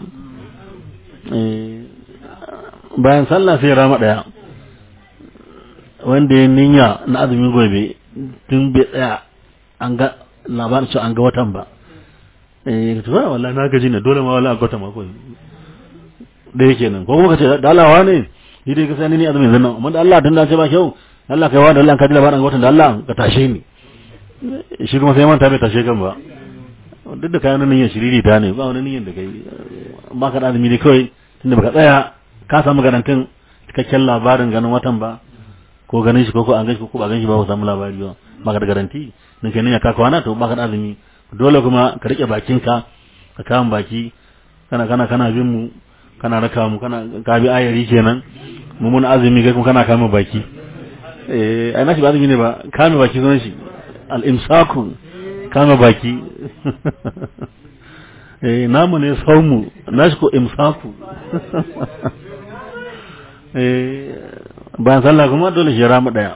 bayan sallah sai ya rama daya wanda ya ninya na azumin gobe tun bai tsaya an ga labarin cewa an ga watan ba eh ka tuwa wallahi na gaji ne dole ma wallahi a watan ma ko da yake nan ko kuma ka ce dalawa ne ni dai ka sani ni azumin zannan amma da Allah tun da ce ba kyau Allah kai wa da Allah ka ji labarin watan da Allah ka tashe ni shi kuma sai manta bai tashe kan ba duk da kayan niyyar shiriri ta ne ba wani niyyar da kai ba ka da azumi ne kawai tunda baka tsaya ka samu garantin cikakken labarin ganin watan ba ko ganin shi ko ko an gashi ko ba gan shi ba ku samu labari ba ba ka da garanti nan kai niyya ka kwana to ba ka da azumi dole kuma ka rike bakinka ka kama baki kana kana kana bin mu kana raka mu kana ka bi ayari kenan mu mun azumi kai kuma kana kama baki eh ai nashi ba azumi ne ba kame baki sunan shi al imsaku kama baki eh namu ne saumu nashi ko imsaku eh bayan sallah kuma dole shi rama daya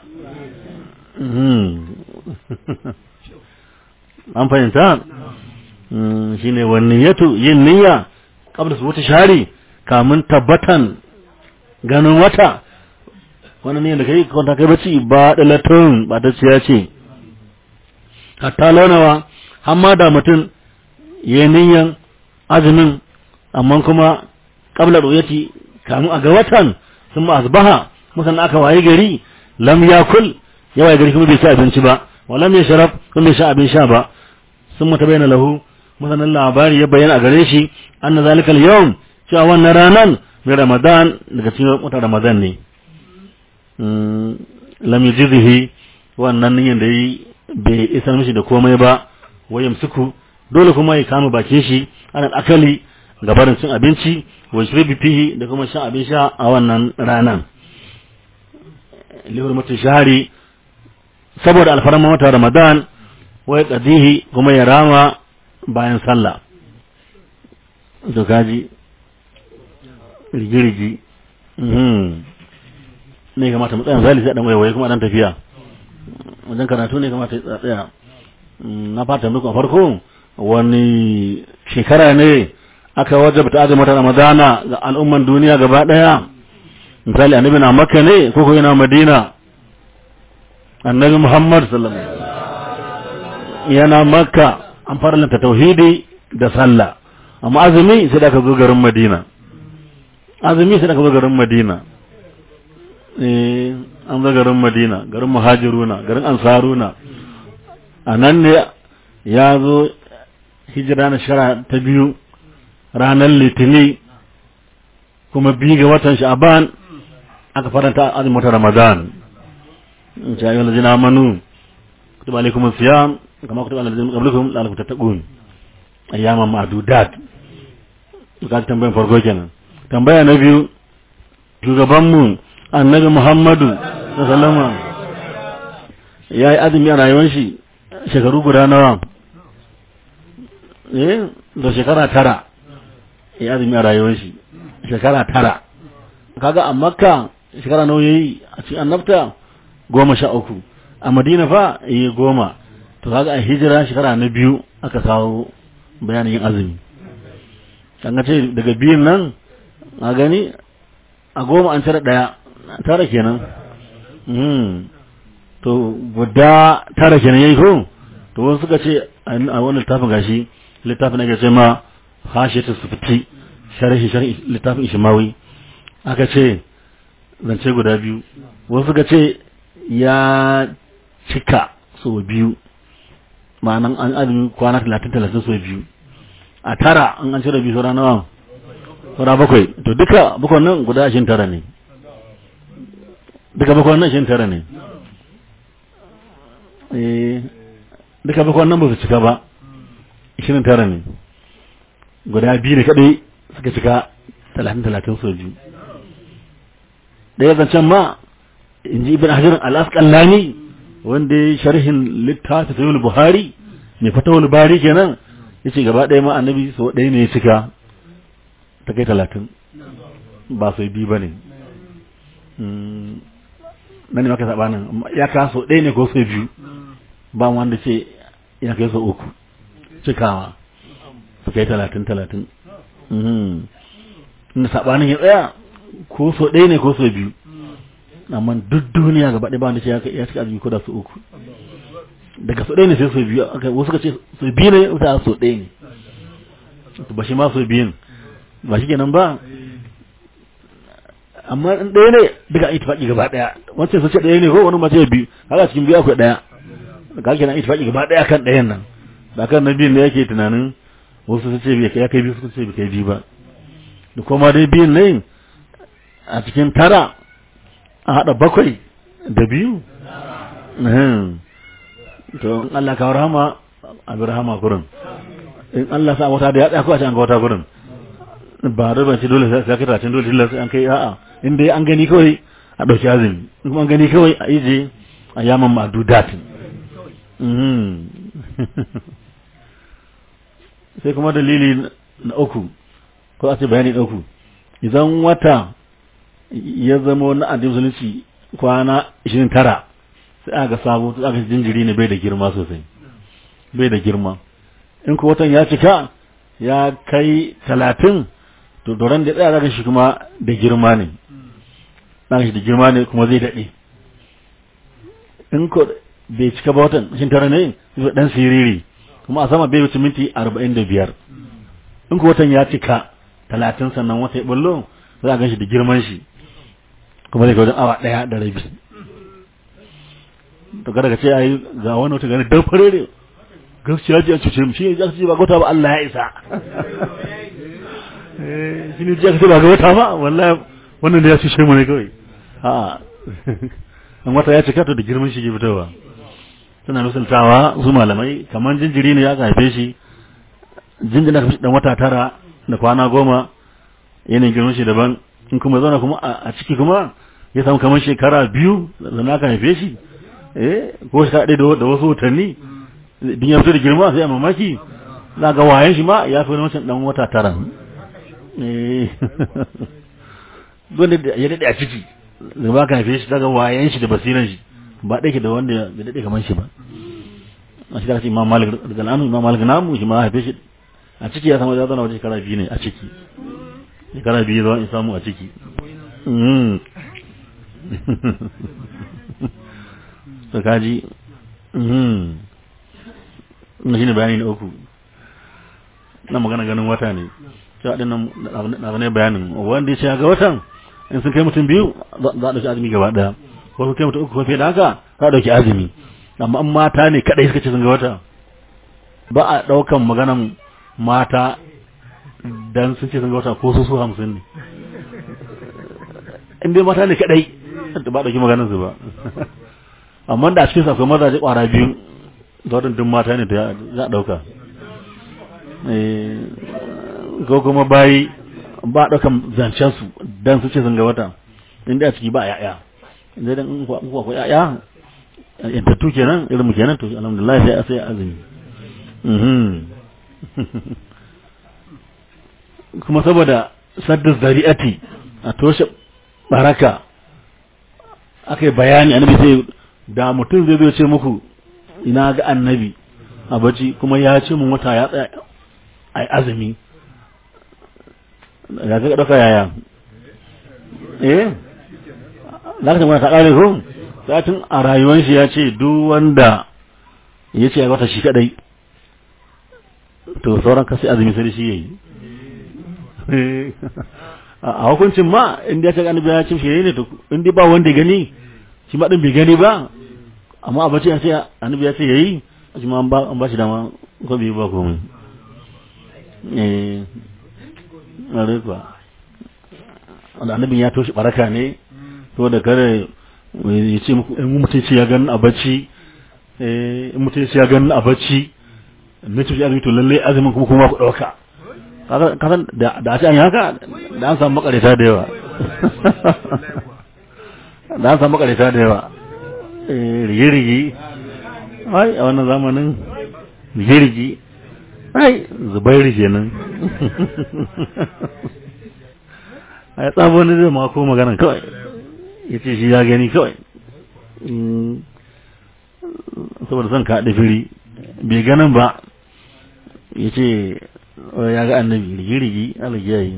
an fahimta shine wannan yato yin niyya kabla su wata shari kamun tabbatan ganin wata wannan ne da kai kwanta kai bacci ba dalatun ba ta ciya ce hatta launawa hamma da mutum ya niyyan azumin amma kuma kabla ru'yati kamun a ga watan sun ma asbaha musan aka waye gari lam yakul ya waye gari kuma bai ci abinci ba wa lam yashrab kuma bai sha abin sha ba sun mata bayyana lahu musan labari ya bayyana a gare shi anna zalika al-yawm cewa wannan ranan mai ramadan daga cikin watan ramadan ne lam yujzihi wannan niyyar da yi bai isar mishi da komai ba wayam suku dole kuma ya kama bakin shi ana akali gabarin cin abinci wa shribi fihi da kuma shan abin sha a wannan ranan lihurmatu shahari saboda alfarman wata ramadan wai qadihi kuma ya rama bayan sallah to kaji rigirigi ne kamata mu tsaya misali sai dan waye kuma dan tafiya wajen karatu ne kamata ya tsaya na fata muku a farko wani shekara ne aka wajabta azumin ramadana ga al'umman duniya gaba daya misali annabi na makka ne ko ko yana madina annabi muhammad sallallahu alaihi wasallam yana makka an farlanta tauhidi da sallah amma azumi sai da aka zo garin madina azumi sai da aka zo garin madina eh an zo garin madina garin muhajiruna garin ansaruna a nan ne ya zo hijira na shara ta biyu ranar litini kuma biyu ga watan sha'aban aka faranta azumin watan ramadan in sha ayyuhal ladina amanu kutiba alaykum siyam kama kutiba alal ladina qablakum la'allakum tattaqun ayyaman ma'dudat ka tambayan farko kenan tambaya na biyu shugaban mu annabi muhammadu sallallahu ya yi azumi a rayuwar shi shekaru guda nawa eh da shekara tara ya azumi a rayuwar shi shekara tara kaga a makka shekara nawa yayi a cikin annabta goma sha uku a madina fa yi goma to kaga a hijira shekara na biyu aka kawo bayanin yin azumi kan ce daga biyun nan a gani a goma an tara daya tara kenan to guda tara kenan yayi ko to wasu suka ce a wannan littafin gashi littafin da ke ce ma hashiyatu sufti sharhi sharhi littafin ishmawi aka ce zance guda biyu wasu suka ce ya cika so biyu ma'anan an azumi kwana talatin talatin so biyu a tara an an cire biyu saura nawa saura bakwai to duka bakwai nan guda ashirin tara ne duka bakwai nan ashirin tara ne duka bakwai nan ba su cika ba ashirin tara ne guda biyu ne kaɗai suka cika talatin talatin so biyu ɗaya zancen ma in ji ibn hajar al-asqalani wanda ya sharhin littafi sayyid buhari mai fatawul bari kenan yace gaba ɗaya ma annabi so ɗaya ne ya cika ta kai talatin ba sai biyu bane nan ne maka sabanin ya kaso ɗaya ne ko so biyu ba wanda ce ya kai so uku cikawa su kai talatin talatin inda sabanin ya tsaya ko so ɗaya ne ko so biyu amma duk duniya gaba ɗaya ba wanda ce ya cika azumi ko da so uku daga so ɗaya ne sai so biyu wasu ka ce so biyu ne wata so ɗaya ne ba shi ma so biyun ba shi kenan ba amma in ɗaya ne duka an ittifaqi gaba ɗaya wancan sun ce ɗaya ne ko wani mace biyu haka cikin biyu akwai ɗaya ka kenan ittifaqi gaba ɗaya kan ɗayan nan ba kan na biyun ne yake tunanin wasu sun ce ya kai biyu sun ce bai kai biyu ba da kuma dai biyun ne a cikin tara a haɗa bakwai da biyu to in Allah ka rahama a bi rahama gurin in Allah sa wata da ya tsaya ko a ce an ga wata gurin ba da ban ci dole sai ka tacin dole sai an kai a'a in dai an gani kawai a ɗauki azumi in kuma an gani kawai a ije a yaman ma'adudatin sai kuma dalili na uku ko a ce bayani na uku idan wata ya zama na addinin musulunci kwana 29 sai aka sabo sai aka jinjiri ne bai da girma sosai bai da girma in ko watan ya cika ya kai talatin to doron da tsaya zaka shi kuma da girma ne zaka shi da girma ne kuma zai daɗe in ko bai cika ba watan shin tara ne zai dan siriri kuma a sama bai wuce minti arba'in da biyar in ko watan ya cika talatin sannan wata ya bullo za a gan shi da girman shi kuma zai ga wajen awa ɗaya da rabi to kada ka ce ai ga wani wata gani dan farere gaskiya ji an cuce mu shi ya ce ba gota ba Allah ya isa eh shi ne ji aka ce ba ga wata ba wallahi wannan da ya cuce mu ne kawai a an wata ya cika to da girman shi ke fitowa suna misaltawa su malamai kamar jinjiri ne ya haife shi jinjina ka dan wata tara da kwana goma yanayin girman shi daban in kuma zauna kuma a ciki kuma ya samu kamar shekara biyu da aka haife shi eh ko shekara ɗaya da wasu watanni din ya fito da girma sai a mamaki za ga wayan shi ma ya fi wani wancan dan wata tara eh wanda ya daɗe a ciki da ba ka haife shi daga wayan shi da basiran shi ba ɗaya da wanda ya daɗe kamar shi ba a shi da ce imam malik daga nanu imam malik namu shi ma haife shi a ciki ya samu ya zana wajen shekara biyu ne a ciki shekara biyu zuwa in samu a ciki to kaji na shi ne bayani na uku na magana ganin wata ne cewa ɗin na ne bayanin wanda ya ce ga watan in sun kai mutum biyu za a ɗauki azumi gaba ɗaya ko sun kai mutum uku ko fiye da haka za a ɗauki azumi amma in mata ne kaɗai suka ce sun ga wata ba a ɗaukan maganan mata dan sun ce sun ga wata ko su su hamsin ne in dai mata ne kaɗai ba a ɗauki maganan su ba amma da a cikin akwai mazaje ƙwara biyu da waɗanda mata ne da za a ɗauka ko kuma bayi ba a ɗaukan zancen su dan su ce sun ga wata inda a ciki ba a ya'ya inda dan in kuwa akwai ya'ya yantattu kenan irin mu kenan to alhamdulillah sai sai azumi kuma saboda sadda zari'ati a toshe baraka aka yi bayani annabi sai da mutum zai zo ce muku ina ga annabi a bacci kuma ya ce mun wata ya tsaya a azumi ya ga ɗauka yaya eh za ka ta ƙare ko satin a rayuwar shi ya ce duk wanda ya ce ya wata shi kadai to sauran kasi azumi sai shi yayi a hukuncin ma inda ya ce annabi ya ce shi ne to inda ba wanda ya gani shi ma din bai gani ba amma a bace ya ce annabi ya ce yayi shi ma an ba an ba shi dama ko bai ba komai eh are kuwa wanda annabin ya toshi baraka ne to da kare ya ce muku in mutum ce ya gani a bacci eh in mutum ce ya gani a bacci ne ce ya to lalle azumin kuma kuma ku dauka kasan da da a ce an yi haka da an samu makarita da yawa da an samu makarita da yawa eh rige-rige ai a wannan zamanin rige-rige ai zubairu kenan a ya tsabo wani zai mako magana kawai ya ce shi ya gani kawai saboda son ka firi bai ganin ba ya ce ya ga annabi rigi-rigi alagiyayi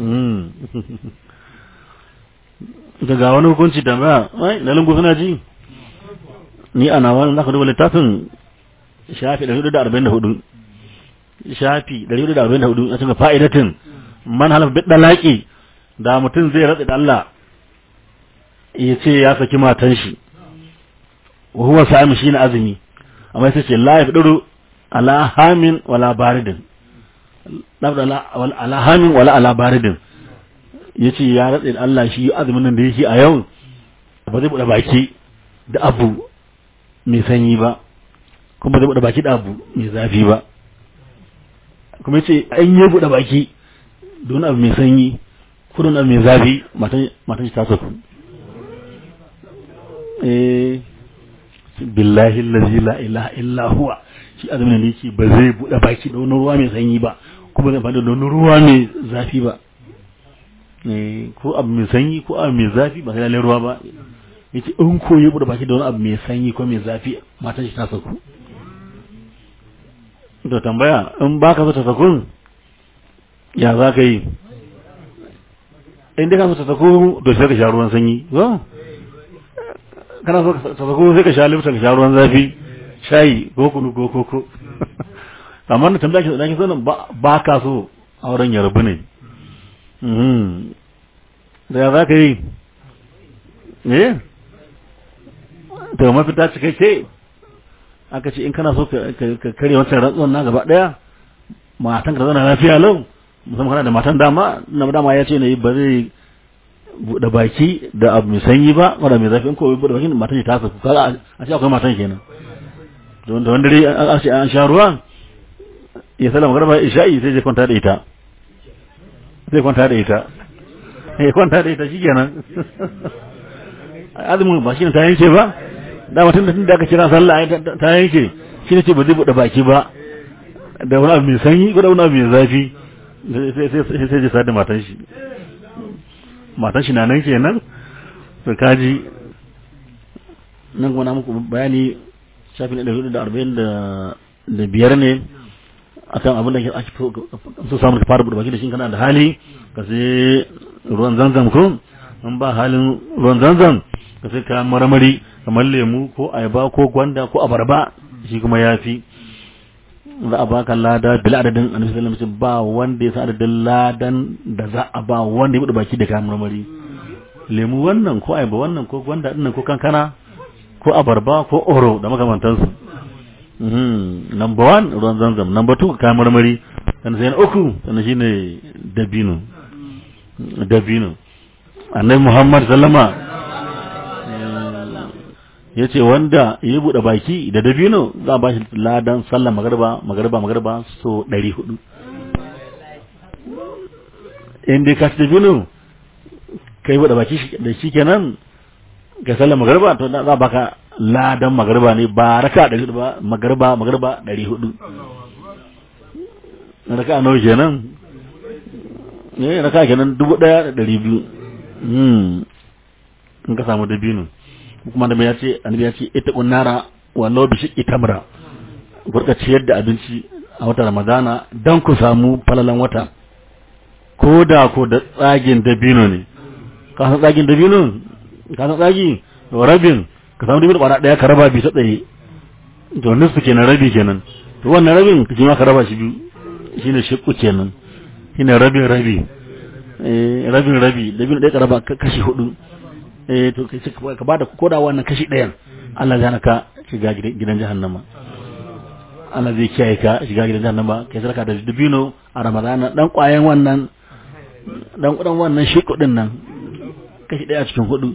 ga ga wani hukunci tambaya wai na lungu suna ji ni ana wani zaka duba littafin shafi 444 shafi 444 a cikin fa'idatin man halaf bid dalaki da mutum zai ratsa da Allah ya ce ya saki matan shi wa huwa sa'im shi na azumi amma sai ce la yafduru ala hamin wala baridin ala hamin wala ala baridin yace ya ratsa da Allah shi azumin nan da yake a yau ba zai bude baki da abu mai sanyi ba kuma zai bude baki da abu mai zafi ba kuma yace an yi bude baki don abu mai sanyi ko don abu mai zafi matan matan shi ta saku eh billahi allazi la ilaha illa huwa shi azumin da yake ba zai bude baki da wani ruwa mai sanyi ba kuma zai fada da wani ruwa mai zafi ba eh ko abu mai sanyi ko abu mai zafi ba sai lalle ruwa ba yace in ko ya bude baki da wani abu mai sanyi ko mai zafi matan shi ta saku to tambaya in baka so ta saku ya za ka yi in dai ka so ta saku to sai ka sha ruwan sanyi ko kana so ka sako sai ka sha lifta ka sha ruwan zafi shayi ko kunu ko koko amma da tambaya ki da ki sanin ba ka so auren ya rabu ne da ya za ka yi eh to mafita cikakke aka ce in kana so ka kare wancan rantsuwan na gaba daya matan ka zana lafiya lau musamman kana da matan dama na dama ya ce ne ba zai buɗe baki da abu mai sanyi ba wanda mai zafi in ko buɗe baki matan ta saku kaga a ce akwai matan kenan don da wanda dai an ce an sha ruwa ya sallama garba isha'i sai zai kwanta da ita zai kwanta da ita ya kwanta da ita shikenan azumin ba shi ne ta yanke ba da mutum da tunda aka kira sallah ta yanke shi ne ce ba zai buɗe baki ba da wani abu mai sanyi ko da wani abu mai zafi sai sai sai sai da matan shi matan shi na nan kenan to kaji nan kuma na muku bayani shafi na ɗari da arba'in da biyar ne akan abin da ake so samun ka fara buɗe baki da shi kana da hali ka sai ruwan zanzam ko in ba halin ruwan zanzam ka sai kayan marmari kamar lemu ko ayaba ko gwanda ko abarba shi kuma ya fi za a baka lada bil adadin annabi sallallahu alaihi wasallam ba wanda ya san adadin ladan da za a ba wanda ya bude baki da kayan marmari lemu wannan ko ayaba wannan ko gwanda dinnan ko kankana ko abarba ko oro da makamantansu mhm number 1 ruwan zanzam number 2 kayan marmari sannan sai na uku sannan shine dabino dabino annabi muhammad sallama ya ce wanda ya buɗe baki da dabino za a ba shi ladan sallar magarba magarba magarba so ɗari hudu in dai ka ci dabino ka yi buɗe baki da shi kenan ka sallar magarba to za a baka ladan magarba ne ba raka ɗari hudu ba magarba magarba ɗari hudu raka nawa kenan ne raka kenan dubu ɗaya da ɗari biyu in ka samu dabino kuma da ya ce annabi ya ce ita kunnara wallahu bi shiqqi tamra burka ciyar da abinci a wata ramadana dan ku samu falalan wata ko da ko da tsagin dabino ne ka san tsagin dabino ka san tsagi rabin ka samu dabino kwana daya ka raba bi ta tsaye to nisfu kenan rabi kenan to wannan rabin ka ma ka raba shi biyu shine shiqqu kenan shine rabin rabi eh rabin rabi dabino daya ka raba kashi hudu eh to ka bada koda wannan kashi ɗayan Allah zai ka shiga gidan jahannama Allah zai kiyaye ka shiga gidan jahannama kai sarka da dubino a Ramadana dan kwayan wannan dan kudan wannan shi kudin nan kashi ɗaya cikin hudu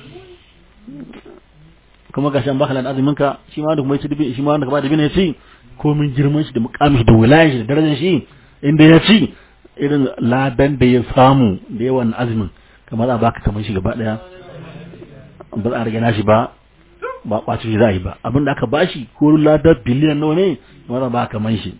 kuma ga shan bakalan azumin ka shi ma da kuma yace dubi shi ma da kuma da bine ci komin girman shi da mukamin shi da wilayen shi da darajar shi inda ya ci irin ladan da ya samu da yawan azumin kamar a baka kamar shi gaba daya ba za a rage nashi ba ba ɓaci shi za a yi ba abin da aka bashi ko ladar biliyan nawa ne wanda ba kaman shi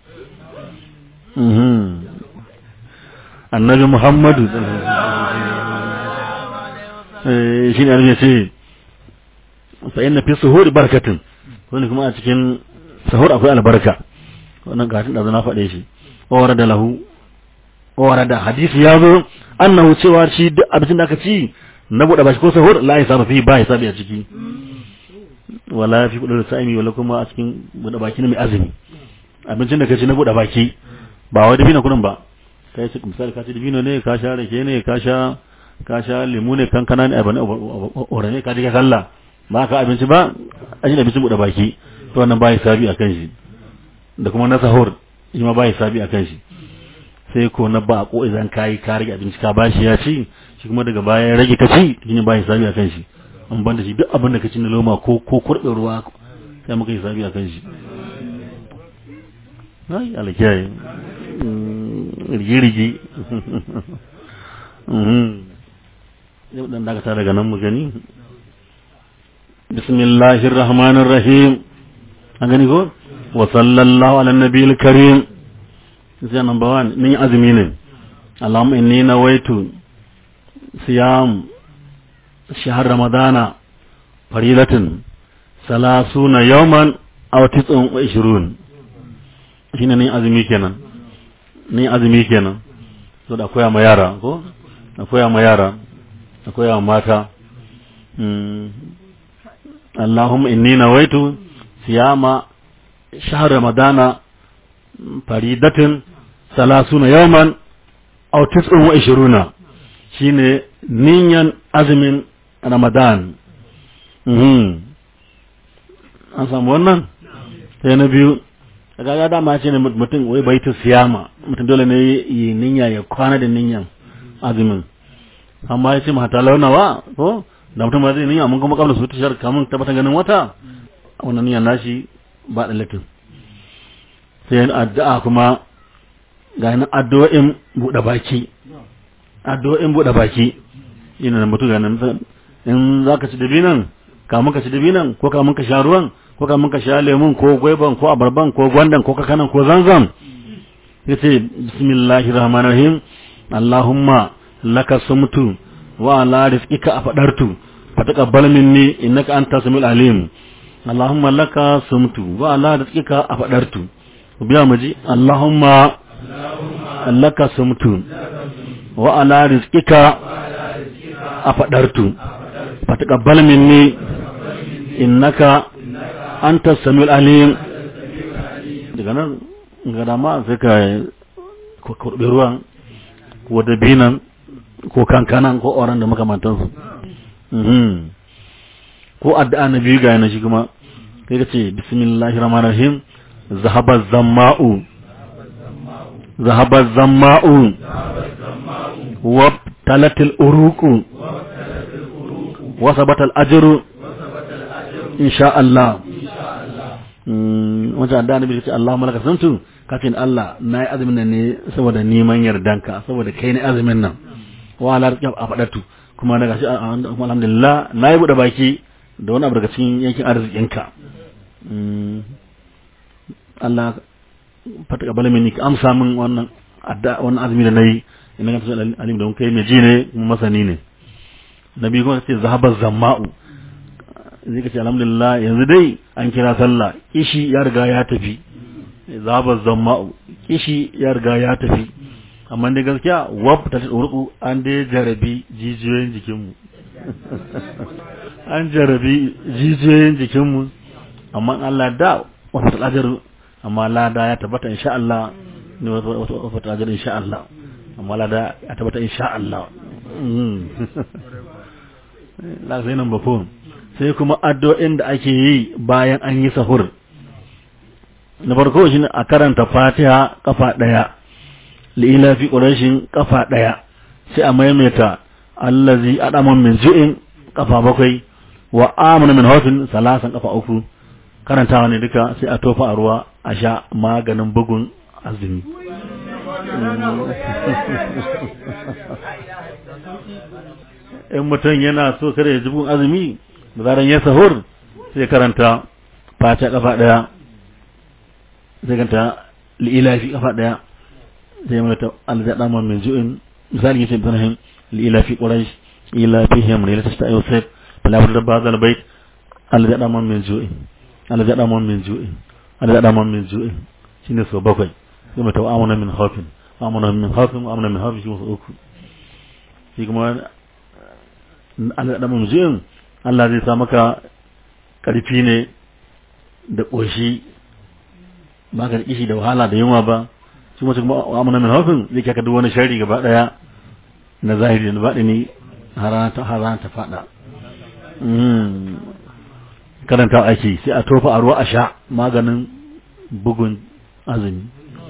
annabi muhammadu shi ne annabi ce fa inna fi suhuri barakatun wani kuma a cikin sahur akwai albarka wannan gatin da na faɗe shi wa da lahu wa da hadisi ya zo annahu cewa shi duk abincin da aka ci na buɗe bashi ko sahur la hisaba fi ba hisabi a ciki wala fi kudur sa'imi wala kuma a cikin buɗe baki na mai azumi abincin da ka ci na buɗe baki ba wai dabino kurin ba kai ci misali ka ci dabino ne ka sha rake ne ka sha ka sha lemu ne kankana ne abane ore ne ka ji ka sallah ba ka abinci ba a shi abincin buɗe baki to wannan ba hisabi akan shi da kuma na sahur shi ma ba hisabi akan shi sai ko na ba ko idan kai ka rage abinci ka bashi ya ci shi kuma daga baya ya rage ka ci shi ne ba hisabi akan shi an banda shi duk abin da ka ci na loma ko ko kurɓe ruwa sai muka hisabi akan shi ai alkiyaye rigi-rigi yau dan dakata daga nan mu gani bismillahir rahmanir rahim an gani ko wa sallallahu ala nabiyil karim sai number 1 min azumi ne allahumma inni nawaitu siyam shahr ramadana faridatan salasuna yawman aw tis'un wa ishrun shine ne azumi kenan ni azumi kenan so da koya ma yara ko da koya ma yara da koya ma mata Allahumma inni nawaitu siyama shahr ramadana faridatin salasuna yawman aw tis'un wa ishiruna shine niyan azumin ramadan an samu wannan sai na biyu kaga dama ce ne mutum wai bai ta siyama mutum dole ne yi niyya ya kwana da niyyan azumin amma ya ce mata launawa ko da mutum ba zai niyya mun kuma kabla su tashar kamun tabbatar ganin wata wannan niyya nashi ba da latin sai yin addu'a kuma ga yana addu'o'in buɗe baki addu'o'in buɗe baki ina da mutum ga nan in za ka ci dabinan kamun ka ci dabinan ko kamun ka sha ruwan ko kamun ka sha lemun ko gwaiban ko abarban ko gwandan ko kakanan ko zanzam yace bismillahir rahmanir rahim allahumma laka sumtu wa ala rizqika afadartu fataqabbal minni innaka antas samiul alim allahumma laka sumtu wa ala rizqika afadartu biya muji allahumma laka sumtu wa ala rizqika afadartu fataqabbal minni innaka anta samiul alim daga nan ga dama sai ka kurbi ruwan ko dabinan ko kankanan ko oran da makamantansu ko addu'a na biyu ga yana shi kuma kai ka ce bismillahir rahmanir rahim zahaba zamma'u zahaba zamma'u wa talatil uruqu wa sabatal ajru insha Allah wajen addu'a na biyu ce Allah malaka santu kafin Allah na yi azumin nan ne saboda neman yardanka saboda kai ne azumin nan wa ala a faɗatu kuma daga shi alhamdulillah na yi buɗe baki da wani abu daga cikin yankin arzikinka Allah fata kabala mini ka amsa min wannan adda wannan azumi da nayi ina ga tsaye alim da kai mai ji ne kuma masani ne nabi kuma ce zahabar zamma'u zai ka ce alhamdulillah yanzu dai an kira sallah kishi ya riga ya tafi zahabar zamma'u kishi ya riga ya tafi amma dai gaskiya wab ta urku an dai jarabi jijiyoyin jikinmu an jarabi jijiyoyin jikinmu amma Allah da wata talajar amma lada ya tabbata insha Allah ne wata talajar insha Allah amma lada ya tabbata insha Allah la sai nan bafon sai kuma addu'o'in da ake yi bayan an yi sahur na farko shine a karanta Fatiha kafa daya li'ila fi ƙurashin ƙafa ɗaya sai a maimaita allazi adaman min ju'in ƙafa bakwai wa amana min hawfin salasan ƙafa uku karantawa ne duka sai a tofa a ruwa a sha maganin bugun azumi in mutum yana so kada ya ji bugun azumi da zaran ya sahur sai karanta fata ƙafa ɗaya sai karanta li'ila fi ƙafa ɗaya zai mana ta alzaɗa ma min ju'in misali yace ibrahim li ila fi quraish ila fihim ila tasta yusuf fala budda ba'd al bayt Allah ya daman min ju'i Allah ya daman min ju'i Allah ya daman min ju'i shine so bakwai sai mu tawa amana min khafin amana min khafin amana min khafin shi so uku shi kuma Allah ya daman min ju'in Allah zai sa maka karfi ne da koshi ba ka kishi da wahala da yunwa ba shi kuma amana min khafin zai kaka duk wani shari gaba daya na zahiri da baɗini har rana ta faɗa karanta ake sai a tofa a ruwa a sha maganin bugun azumi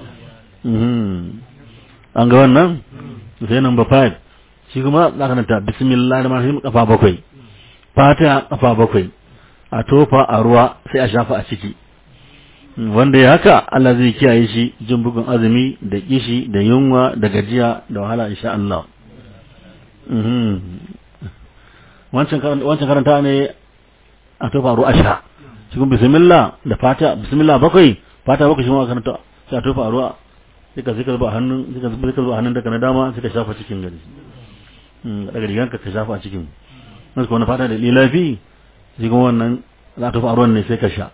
an ga wannan sai number 5 shi kuma za ka nanta bismillah da mahim kafa bakwai fata kafa bakwai a tofa a ruwa sai a shafa a ciki wanda ya haka Allah zai kiyaye shi jin bugun azumi da kishi da yunwa da gajiya da wahala insha Allah wancan karanta ne a tofa ruwa sha cikin bismillah da fata bismillah bakwai fata bakwai shi ma karanta sai a tofa ruwa sai ka zika zuba hannun sai ka zuba zuba hannun daga na dama sai ka shafa cikin gari daga rigan ka ka shafa a cikin wasu kuma fata da lilafi shi kuma wannan za a tofa ruwan ne sai ka sha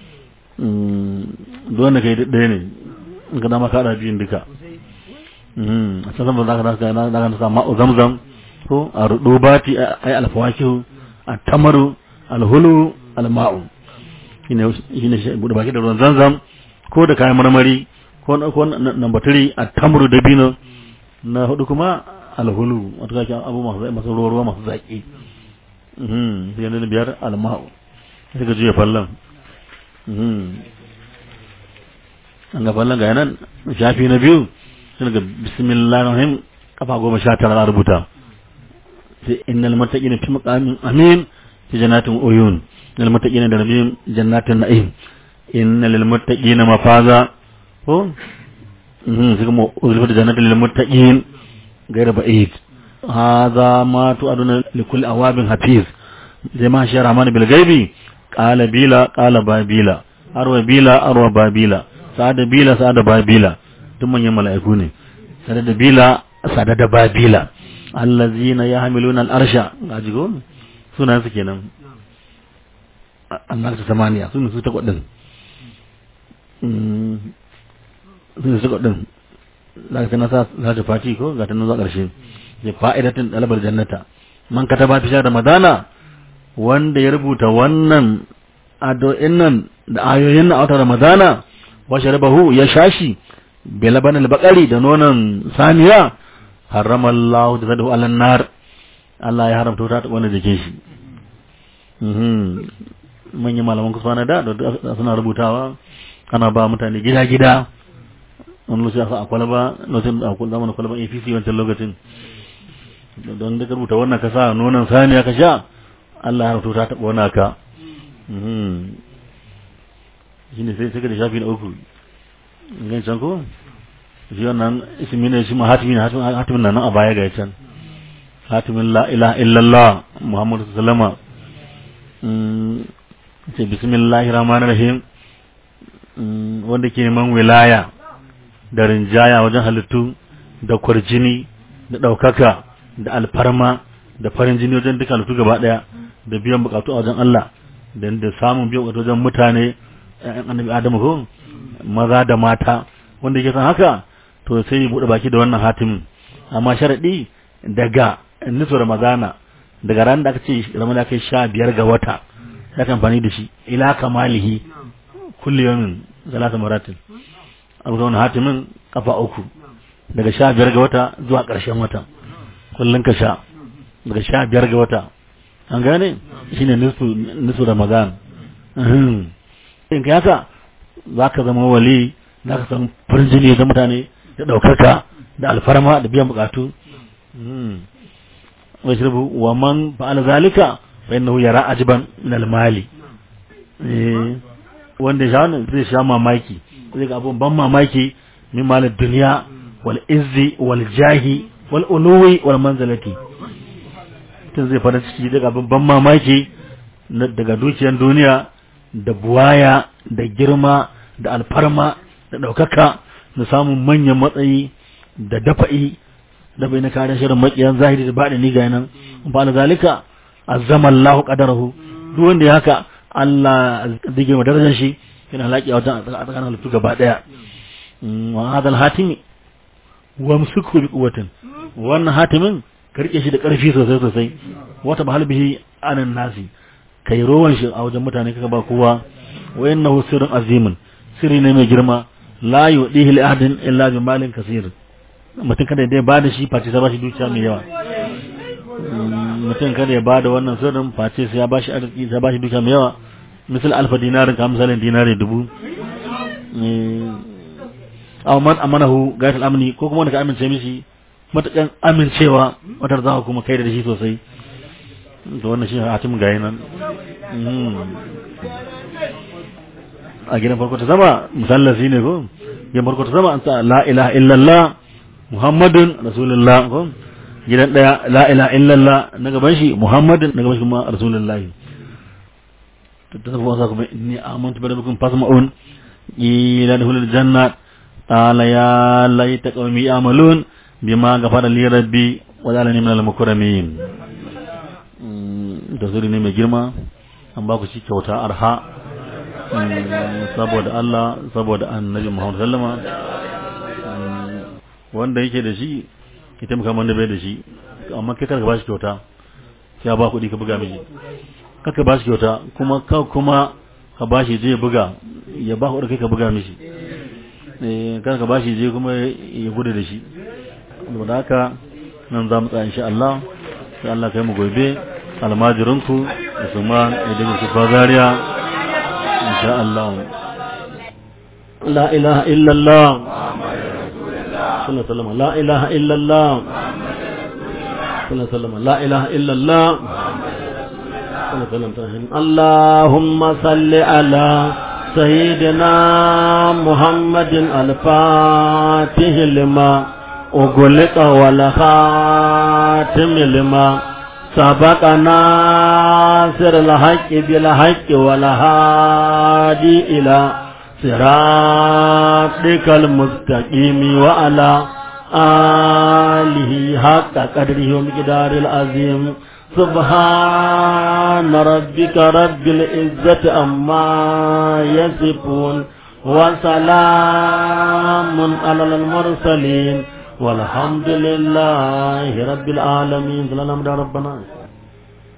duk wanda ka yi ɗaya ne in ka dama ka haɗa biyun duka a can zama za ka nasa ma'u zamzam ko a rudu bati ay alfawakihu at-tamaru alhulu alma'u shine shine shi bude baki da ruwan zanzam ko da kayan marmari ko ko number 3 at-tamru dabino na hudu kuma alhulu wato kake abu masu masu ruwa masu zaki mhm sai na biyar alma'u sai ka juya fallan mhm an ga fallan ga nan shafi na biyu sai ga bismillahir rahim kafa goma sha tara rubuta sai innal muttaqina fi maqamin amin fi jannatin uyun innal muttaqina da nabiyyin jannatin na'im innal lil muttaqina mafaza ko mhm sai kuma ulfa jannatin lil muttaqin gaira ba'id hadha ma tu'aduna li kulli awabin hafiz zai ma shi rahman bil ghaibi qala bila qala babila arwa bila arwa babila sa'ada bila sa'ada babila duk manyan mala'iku ne sada da bila sada da babila allazina yahmiluna al-arsha gaji go sunan su kenan annar su samaniya sun su ta kwadin sun su kwadin za ka nasa za ta fati ko ga ta nan zuwa ƙarshe ya fa'idatin dalabar jannata man kataba fi da madana wanda ya rubuta wannan addu'in nan da ayoyin na wata ramadana wa sharabahu ya shashi bilaban al-baqari da nonon saniya harrama Allah da zadu alan nar Allah ya haramta ta wanda jikin shi mhm manyan malaman kusa na da suna rubutawa ana ba mutane gida gida wani lokaci a kwalaba lokacin da akwai zamanin kwalaban APC wancan lokacin don da ka rubuta wannan ka sa nonon saniya ka sha Allah ya haramta ta taɓa wani ka shi ne sai sai da shafi na uku gan can ko shi wannan ismi ne shi ma hatimi ne hatimin nan a baya ga can hatimin la ilaha illallah muhammadu sallama ce bismillahir rahmanir rahim wanda ke neman wilaya da rinjaya wajen halittu da kwarjini da ɗaukaka da alfarma da farin jini wajen duka halittu gaba ɗaya da biyan bukatu a wajen Allah da samun biyan bukatu wajen mutane ‘yan annabi Adamu ko maza da mata wanda yake san haka to sai ya buɗe baki da wannan hatimin amma sharaɗi daga nisu ramadana daga ran da aka ce ramadana kai sha biyar ga wata ya kan amfani da shi ila kamalihi kulli yamin salasa maratin a rubuta wannan hatimin kafa uku daga sha biyar ga wata zuwa ƙarshen wata kullum ka sha daga sha biyar ga wata an gane shine nisu nisu ramadan in ka haka za ka zama wali za ka san farin jini da mutane da ɗaukaka da alfarma da biyan bukatu wai shirbu wa man fa'ala zalika fa innahu yara ajiban min al-mali wanda ya sha wannan zai sha mamaki zai ga abun ban mamaki min malid dunya wal izzi wal jahi wal uluwi wal manzalati tun zai fara ciki daga abun ban mamaki daga dukiyar duniya da buwaya da girma da alfarma da ɗaukaka da samun manyan matsayi da dafa'i da bai na kare shirin makiyan zahiri da baɗi ni ga nan ba da zalika azzama Allahu qadarahu duk wanda ya haka Allah zai girma darajar shi yana laƙi a wajen a tsakanin halittu gaba ɗaya wa hadal hatimi wa musuku bi quwwatin wannan hatimin ka rike shi da ƙarfi sosai sosai wata bahal bihi anan nasi kai rowan shi a wajen mutane kaka ba kowa wa innahu sirrun azimin sirri ne mai girma la yudihi li ahadin illa bi malin kasir mutum kada ya ba da shi face sai ba shi dukiya mai yawa mutum kada ya ba da wannan sirrin face sai ya ba shi arziki sai ba shi dukiya mai yawa misal alfa dinarin ka misalin dinari dubu aw man amanahu gaitul amni ko kuma wanda ka amince mishi matakan amincewa wata za ka kuma kai da shi sosai to wannan shi hatim gayi nan a gidan farko ta sama musallasi ne ko gidan farko ta sama an sa la ilaha illallah muhammadun rasulullah ko gidan daya la ilaha illallah na gaban shi muhammadun na gaban shi kuma rasulullahi ta tafi wasa kuma inni amantu bi rabbikum fasma'un ila dukhulil jannat qala ya laita qaumi ya'malun bima ghafara li rabbi wa ja'alani minal mukarramin da zuri ne mai girma an ba ku shi kyauta arha saboda Allah saboda annabi Muhammad sallama wanda yake da shi ki taimaka wanda bai da shi amma kai karka ba shi kyauta ya ba kuɗi ka buga miji kaka ba shi kyauta kuma ka kuma ka ba shi je buga ya ba kuɗi kai ka buga mishi kar ka ba shi je kuma ya gudu da shi saboda haka nan za mu tsaya insha Allah sai Allah kai mu gobe almajirinku Usman Idris Kifa Zaria insha Allah la ilaha illa Allah sallallahu alaihi la ilaha illa Allah sallallahu alaihi la ilaha illa Allah اللهم صل على سيدنا محمد الفاتح لما أغلق والخاتم لما سبق ناصر الحق بالحق والهادي إلى صراطك المستقيم وعلى آله حق قدره ومقدار العظيم سبحان ربك رب العزة أما يصفون وسلام على المرسلين والحمد لله رب العالمين صلى الله عليه ربنا